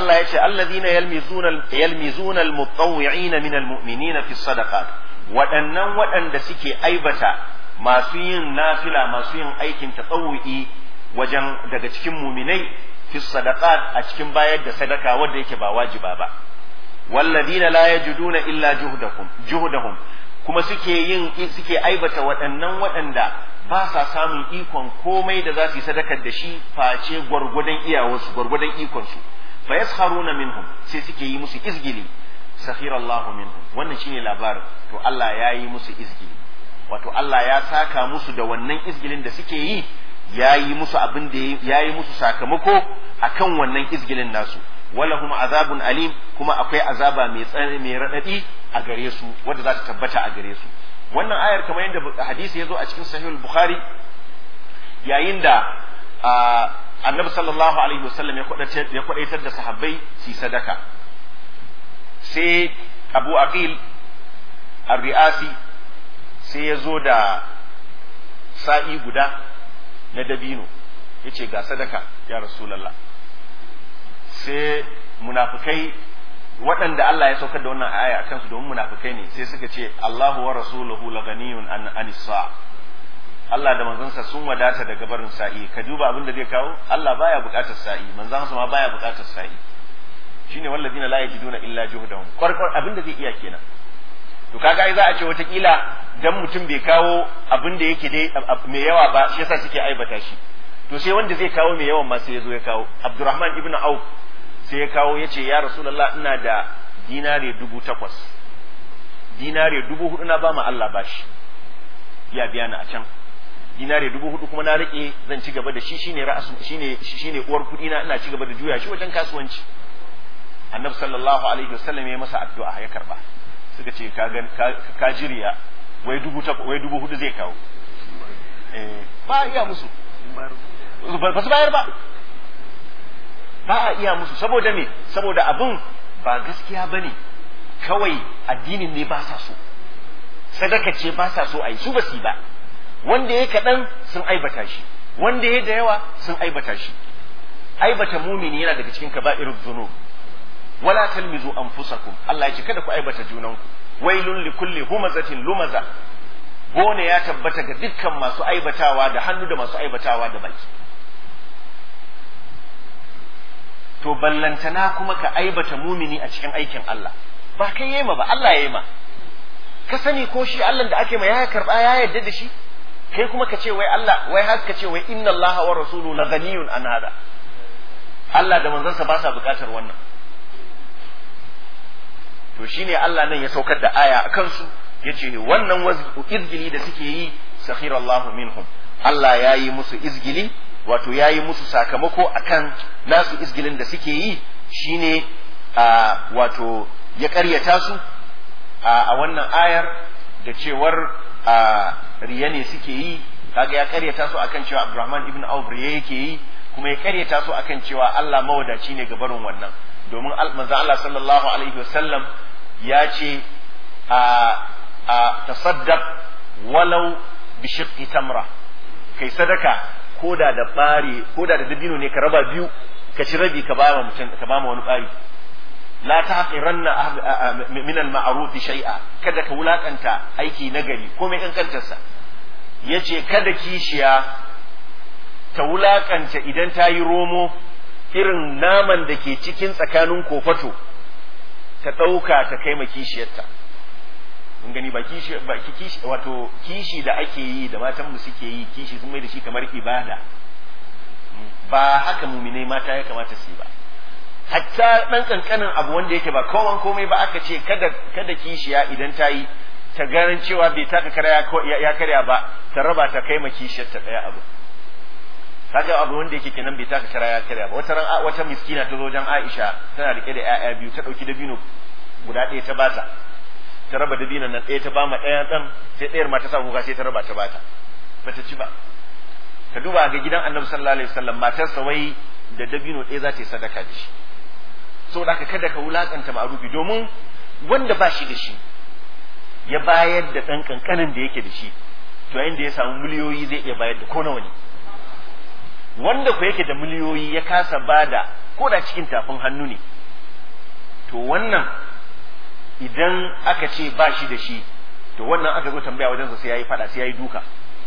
Allah ya ce alladhina yalmizuna yalmizuna almutawwi'ina min almu'minina fi sadaqat waɗannan waɗanda suke aibata masu yin nafila masu yin aikin tatawu'i wajen daga cikin muminai fi sadaqat a cikin bayar da sadaka wanda yake ba wajiba ba walladina la yajiduna illa juhdahum juhdahum kuma suke yin suke aibata waɗannan waɗanda ba sa samun ikon komai da za su yi sadakar da shi face gwargwadon iyawarsu gwargwadon ikonsu fa yaskharuna minhum sai suke yi musu izgili sakhirallahu minhum wannan shine labarin to Allah ya yi musu izgili wato Allah ya saka musu da wannan izgilin da suke yi ya yi musu abin da ya yi musu sakamako akan wannan izgilin nasu walahum azabun alim kuma akwai azaba mai tsani mai radadi a gare su wanda za ta tabbata a gare su wannan ayar kamar yadda hadisi ya zo a cikin sahihul bukhari yayin da annabi sallallahu alaihi wasallam ya kwadaitar da sahabbai su sadaka sai abu aqil ar-ri'asi sai ya zo da sa'i guda na dabino ya ce ga sadaka ya rasulallah sai munafukai waɗanda Allah ya saukar da wannan aya a kansu domin munafukai ne sai suka ce Allahu wa rasuluhu la ganiyun an anisa Allah da manzansa sun wadata daga barin sa'i ka duba abin da zai kawo Allah baya buƙatar sa'i manzansa ma baya buƙatar sa'i shine wallazina la yajiduna illa juhdahum kwarkwar abin da zai iya kenan to kaga ai za a ce watakila dan mutum bai kawo abin da yake dai mai yawa ba shi yasa suke aibata shi to sai wanda zai kawo mai yawan ma sai ya zo ya kawo Abdurrahman ibn Auf sai ya kawo ya ce ya Rasulullah ina da dinare dubu takwas dinare dubu hudu na ba ma Allah bashi ya biya ni a can dinare dubu hudu kuma na rike zan ci gaba da shi shine ra'asu shine shine uwar kudi na ina ci gaba da juya shi wajen kasuwanci annabi sallallahu alaihi wasallam ya masa addu'a ya karba suka ce ka gan ka jiriya wai dubu ta wai dubu hudu zai kawo eh ba iya musu ba su bayar ba ba a iya musu saboda me saboda abin ba gaskiya bane kawai addinin ne ba sa so sadaka ce ba sa so a yi su ba su ba wanda ya kaɗan sun aibata shi wanda ya da yawa sun aibata shi aibata mumini yana daga cikin kaba'irul dhunub wala talmizu anfusakum Allah ya ce kada ku aibata junanku wailun li kulli humazatin lumaza bone ya tabbata ga dukkan masu aibatawa da hannu da masu aibatawa da baki to ballantana kuma ka aibata mumini a cikin aikin Allah ba kai yema ba Allah ya yema ka sani ko shi Allah da ake ma ya karba ya yarda da shi kai kuma ka ce wai Allah wai har ka ce wai inna Allah wa rasuluhu la ghaniyun an hada Allah da manzansa ba sa bukatar wannan to shine Allah nan ya saukar da aya a kansu yace wannan izgili da suke yi sakhirallahu minhum Allah ya yi musu izgili wato ya yi musu sakamako akan nasu izgilin da suke yi shine wato ya karyata su a wannan ayar da cewar riya ne suke yi kaga ya karyata su akan cewa Abdurrahman ibn Auf riya yake yi kuma ya karyata su akan cewa Allah mawadaci ne ga barin wannan domin manzo Allah sallallahu alaihi wasallam ya ce a a tasaddaq walau bi shiqqi tamra kai sadaka koda da bari koda da dabino ne ka raba biyu ka ci rabi ka ba mutum ka ba wani bari la taqiranna min al-ma'ruf shay'a kada ka wulakanta aiki nagari komai kankantarsa yace kada kishiya ta wulakanta idan ta yi romo irin naman da ke cikin tsakanin kofato ta ɗauka ta kai ma kishiyarta mun gani ba kishi ba kishi wato kishi da ake yi da matan mu suke yi kishi sun mai da shi kamar ibada ba haka muminai mata ya kamata su yi ba hatta dan kankanin abu wanda yake ba kowan komai ba aka ce kada kada kishiya idan ta yi ta ganin cewa bai taka karya ya karya ba ta raba ta kai ma kishiyarta daya abu kaga abu wanda yake kenan bai taka kara ya karya ba wata ran wata miskina ta zo wajen Aisha tana rike da ƴaƴa biyu ta dauki dabino guda ɗaya ta bata ta raba dabinon nan ɗaya ta ba ma ɗaya ɗan sai ɗayar ma ta sa kuka sai ta raba ta bata bata ci ba ka duba ga gidan Annabi sallallahu alaihi wasallam matarsa wai da dabino ɗaya za ta yi sadaka da shi saboda haka kada ka wulakanta ma'rufi domin wanda ba shi da shi ya bayar da ɗan kankanin da yake da shi to yayin da ya samu miliyoyi zai iya bayar da ko nawa ne wanda ku yake da miliyoyi ya kasa bada ko da cikin tafin hannu ne to wannan idan aka ce ba shi da shi to wannan aka zo tambaya wajensa sai yayi fada sai yayi duka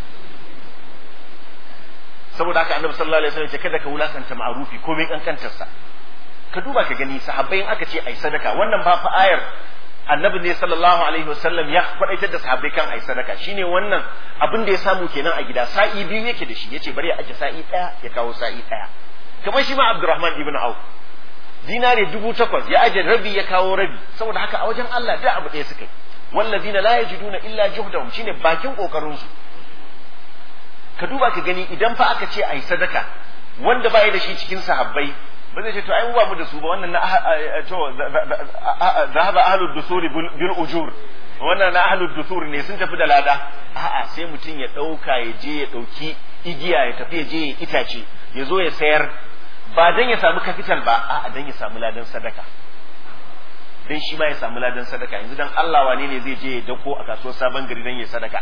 saboda haka annabi sallallahu alaihi wasallam ya ce kada ka wulakanta ma'rufi komai kankantar sa ka duba ka gani sahabbai aka ce ai sadaka wannan ba fa ayar annabi ne sallallahu alaihi wasallam ya kwadaitar da sahabbai kan ai sadaka shine wannan abin da ya samu kenan a gida sa'i biyu yake da shi yace bari ya aje sa'i daya ya kawo sa'i daya kamar shi ma Abdurrahman ibn Auf dinare dubu takwas ya aje rabi ya kawo rabi saboda haka a wajen Allah da abu ɗaya suka yi wallazina la yajiduna illa juhdahum shine bakin kokarin su ka duba ka gani idan fa aka ce ai sadaka wanda ba da shi cikin sahabbai ba zai ce to ai mu ba mu da su ba wannan na to zahaba ahlud dusur bil ujur wannan na ahlud dusur ne sun tafi da lada a'a sai mutum ya dauka ya je ya dauki igiya ya tafi ya je ya itace ya zo ya sayar ba dan ya samu capital ba a'a dan ya samu ladan sadaka dan shi ma ya samu ladan sadaka yanzu dan Allah wane ne zai je ya dako a kasuwar sabon gari dan ya sadaka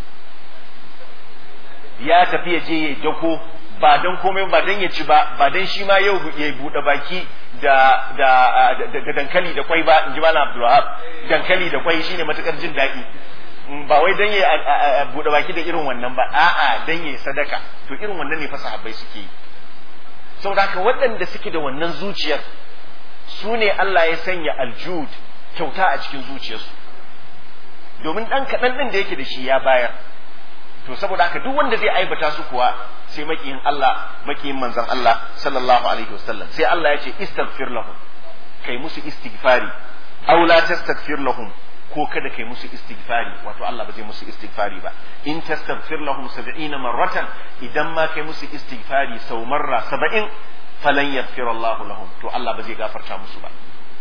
ya tafi ya je ya dako ba don komai ba don ya ci ba ba don shi ma yau ya buɗe baki da da da dankali da kwai ba in ji malam Abdulwahab dankali da kwai shine matukar jin daɗi ba wai don ya buɗe baki da irin wannan ba a'a don ya sadaka to irin wannan ne fa sahabbai suke yi saboda haka waɗanda suke da wannan zuciyar su ne Allah ya sanya aljud kyauta a cikin zuciyarsu domin ɗan kaɗan ɗin da yake da shi ya bayar to saboda haka duk wanda zai aibata su kuwa sai makiyin Allah makiyin manzon Allah sallallahu alaihi wasallam sai Allah ya ce istaghfir lahum kai musu istighfari aw la tastaghfir lahum ko kada kai musu istighfari wato Allah ba zai musu istighfari ba in tastaghfir lahum 70 marratan idan ma kai musu istighfari sau marra 70 falan yaghfir Allah lahum to Allah ba zai gafarta musu ba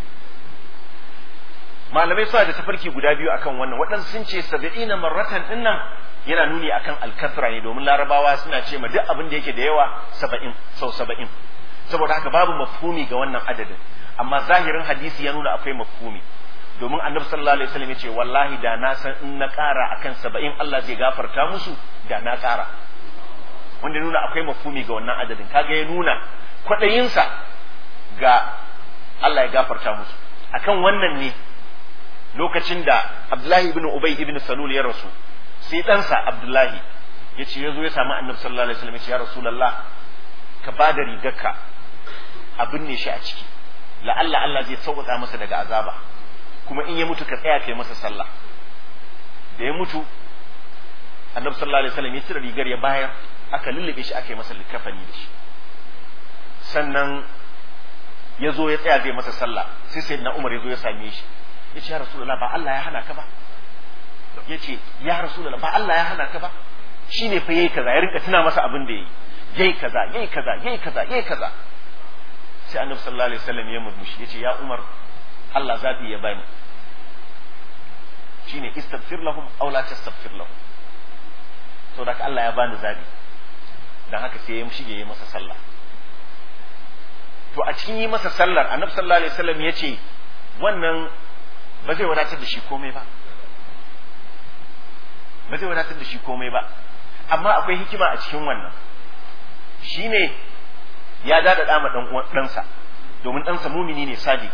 malamai suna da tafarki guda biyu akan wannan waɗansu sun ce 70 marratan dinnan yana nuni akan alkasra ne domin larabawa suna ce ma duk abin da yake da yawa saba'in sau saba'in saboda haka babu mafhumi ga wannan adadin amma zahirin hadisi ya nuna akwai mafhumi domin annabi sallallahu alaihi wasallam ya ce wallahi da na san in na ƙara akan saba'in Allah zai gafarta musu da na ƙara wanda nuna akwai mafhumi ga wannan adadin kaga ya nuna kwaɗayinsa ga Allah ya gafarta musu akan wannan ne lokacin da Abdullahi ibn Ubay ibn Salul ya rasu sai ɗansa Abdullahi ya ce ya zo ya samu annabi sallallahu alaihi wasallam ya ce ya Rasulallah ka ba da rigarka a binne shi a ciki la'alla Allah zai sauƙaƙa masa daga azaba kuma in ya mutu ka tsaya kai masa sallah da ya mutu annabi sallallahu alaihi wasallam ya cire rigar ya bayar aka lullube shi aka yi masa likafani da shi sannan ya zo ya tsaya zai masa sallah sai sayyidina Umar ya zo ya same shi ya ce ya Rasulallah ba Allah ya hana ka ba ya ce ya rasulullah ba Allah ya hana ka ba shi ne fa yayi kaza ya rinka tuna masa abin da yayi yayi kaza yayi kaza yayi kaza yayi kaza sai annabi sallallahu alaihi wasallam ya murmushi ya ce ya Umar Allah zabi ya bani shine istaghfir lahum aw la tastaghfir lahum to da Allah ya bani zabi dan haka sai ya shige ya masa sallah to a cikin yi masa sallar annabi sallallahu alaihi wasallam ya ce wannan ba zai wadatar da shi komai ba ba zai wadatar da shi komai ba amma akwai hikima a cikin wannan shine ya dada dama dan ɗansa domin ɗansa mumini ne sadiki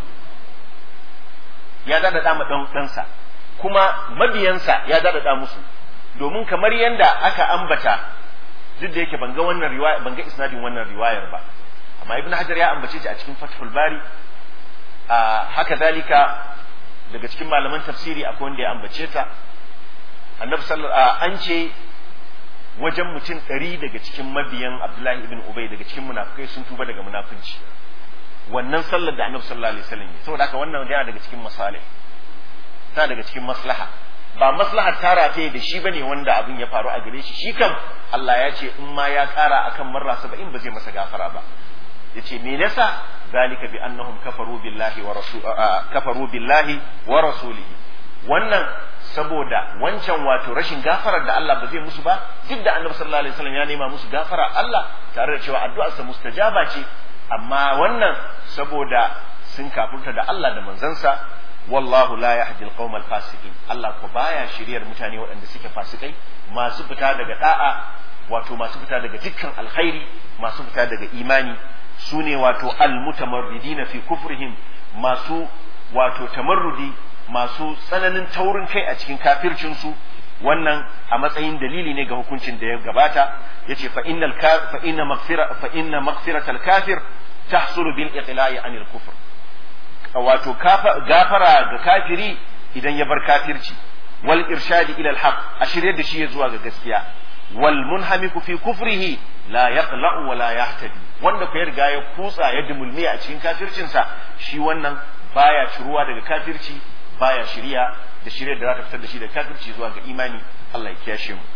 ya dada dama dan ɗansa kuma mabiyansa ya dada da musu domin kamar yanda aka ambata duk da yake ban ga wannan riwaya ban ga isnadin wannan riwayar ba amma ibn hajar ya ambace shi a cikin fathul bari haka zalika daga cikin malaman tafsiri akwai wanda ya ambace ta annabi sallallahu an ce wajen mutum ɗari daga cikin mabiyan abdullahi ibn ubay daga cikin munafikai sun tuba daga munafunci wannan sallar da annabi sallallahu alaihi wasallam yi saboda haka wannan yana daga cikin masalih ta daga cikin maslaha ba maslahar tara ta da shi bane wanda abin ya faru a gare shi shi kam Allah ya ce in ma ya kara akan marra 70 ba zai masa gafara ba yace me yasa zalika bi annahum kafaru billahi wa rasul kafaru billahi wa rasulihi wannan saboda wancan wato rashin gafarar da Allah ba zai musu ba duk da annabi sallallahu alaihi wasallam ya nema musu gafara Allah tare da cewa addu'arsa mustajaba ce amma wannan saboda sun kafurta da Allah da manzansa wallahu la yahdi alqawm alfasiqin Allah ko baya shiryar mutane waɗanda suke fasikai masu fita daga da'a wato masu fita daga dukkan alkhairi masu fita daga imani su ne wato almutamarridina fi kufrihim masu wato tamarrudi masu tsananin taurin kai a cikin kafircinsu wannan a matsayin dalili ne ga hukuncin da ya gabata yace fa innal fa inna maghfira fa inna maghfiratal kafir tahsulu bil iqla'i anil kufr wato gafara ga kafiri idan ya bar kafirci wal irshadi ila al haqq a shirye da shi ya zuwa ga gaskiya wal munhamiku fi kufrihi la yaqla'u wa la yahtadi wanda ko ya riga ya kutsa ya dumulmi a cikin kafircinsa shi wannan baya ciruwa daga kafirci baya shiriya da shirya da za ta fitar da shi da kafirci zuwa ga imani Allah ya kiyashe mu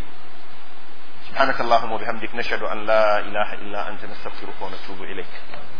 سبحانك اللهم وبحمدك نشهد أن لا إله إلا أنت نستغفرك ونتوب إليك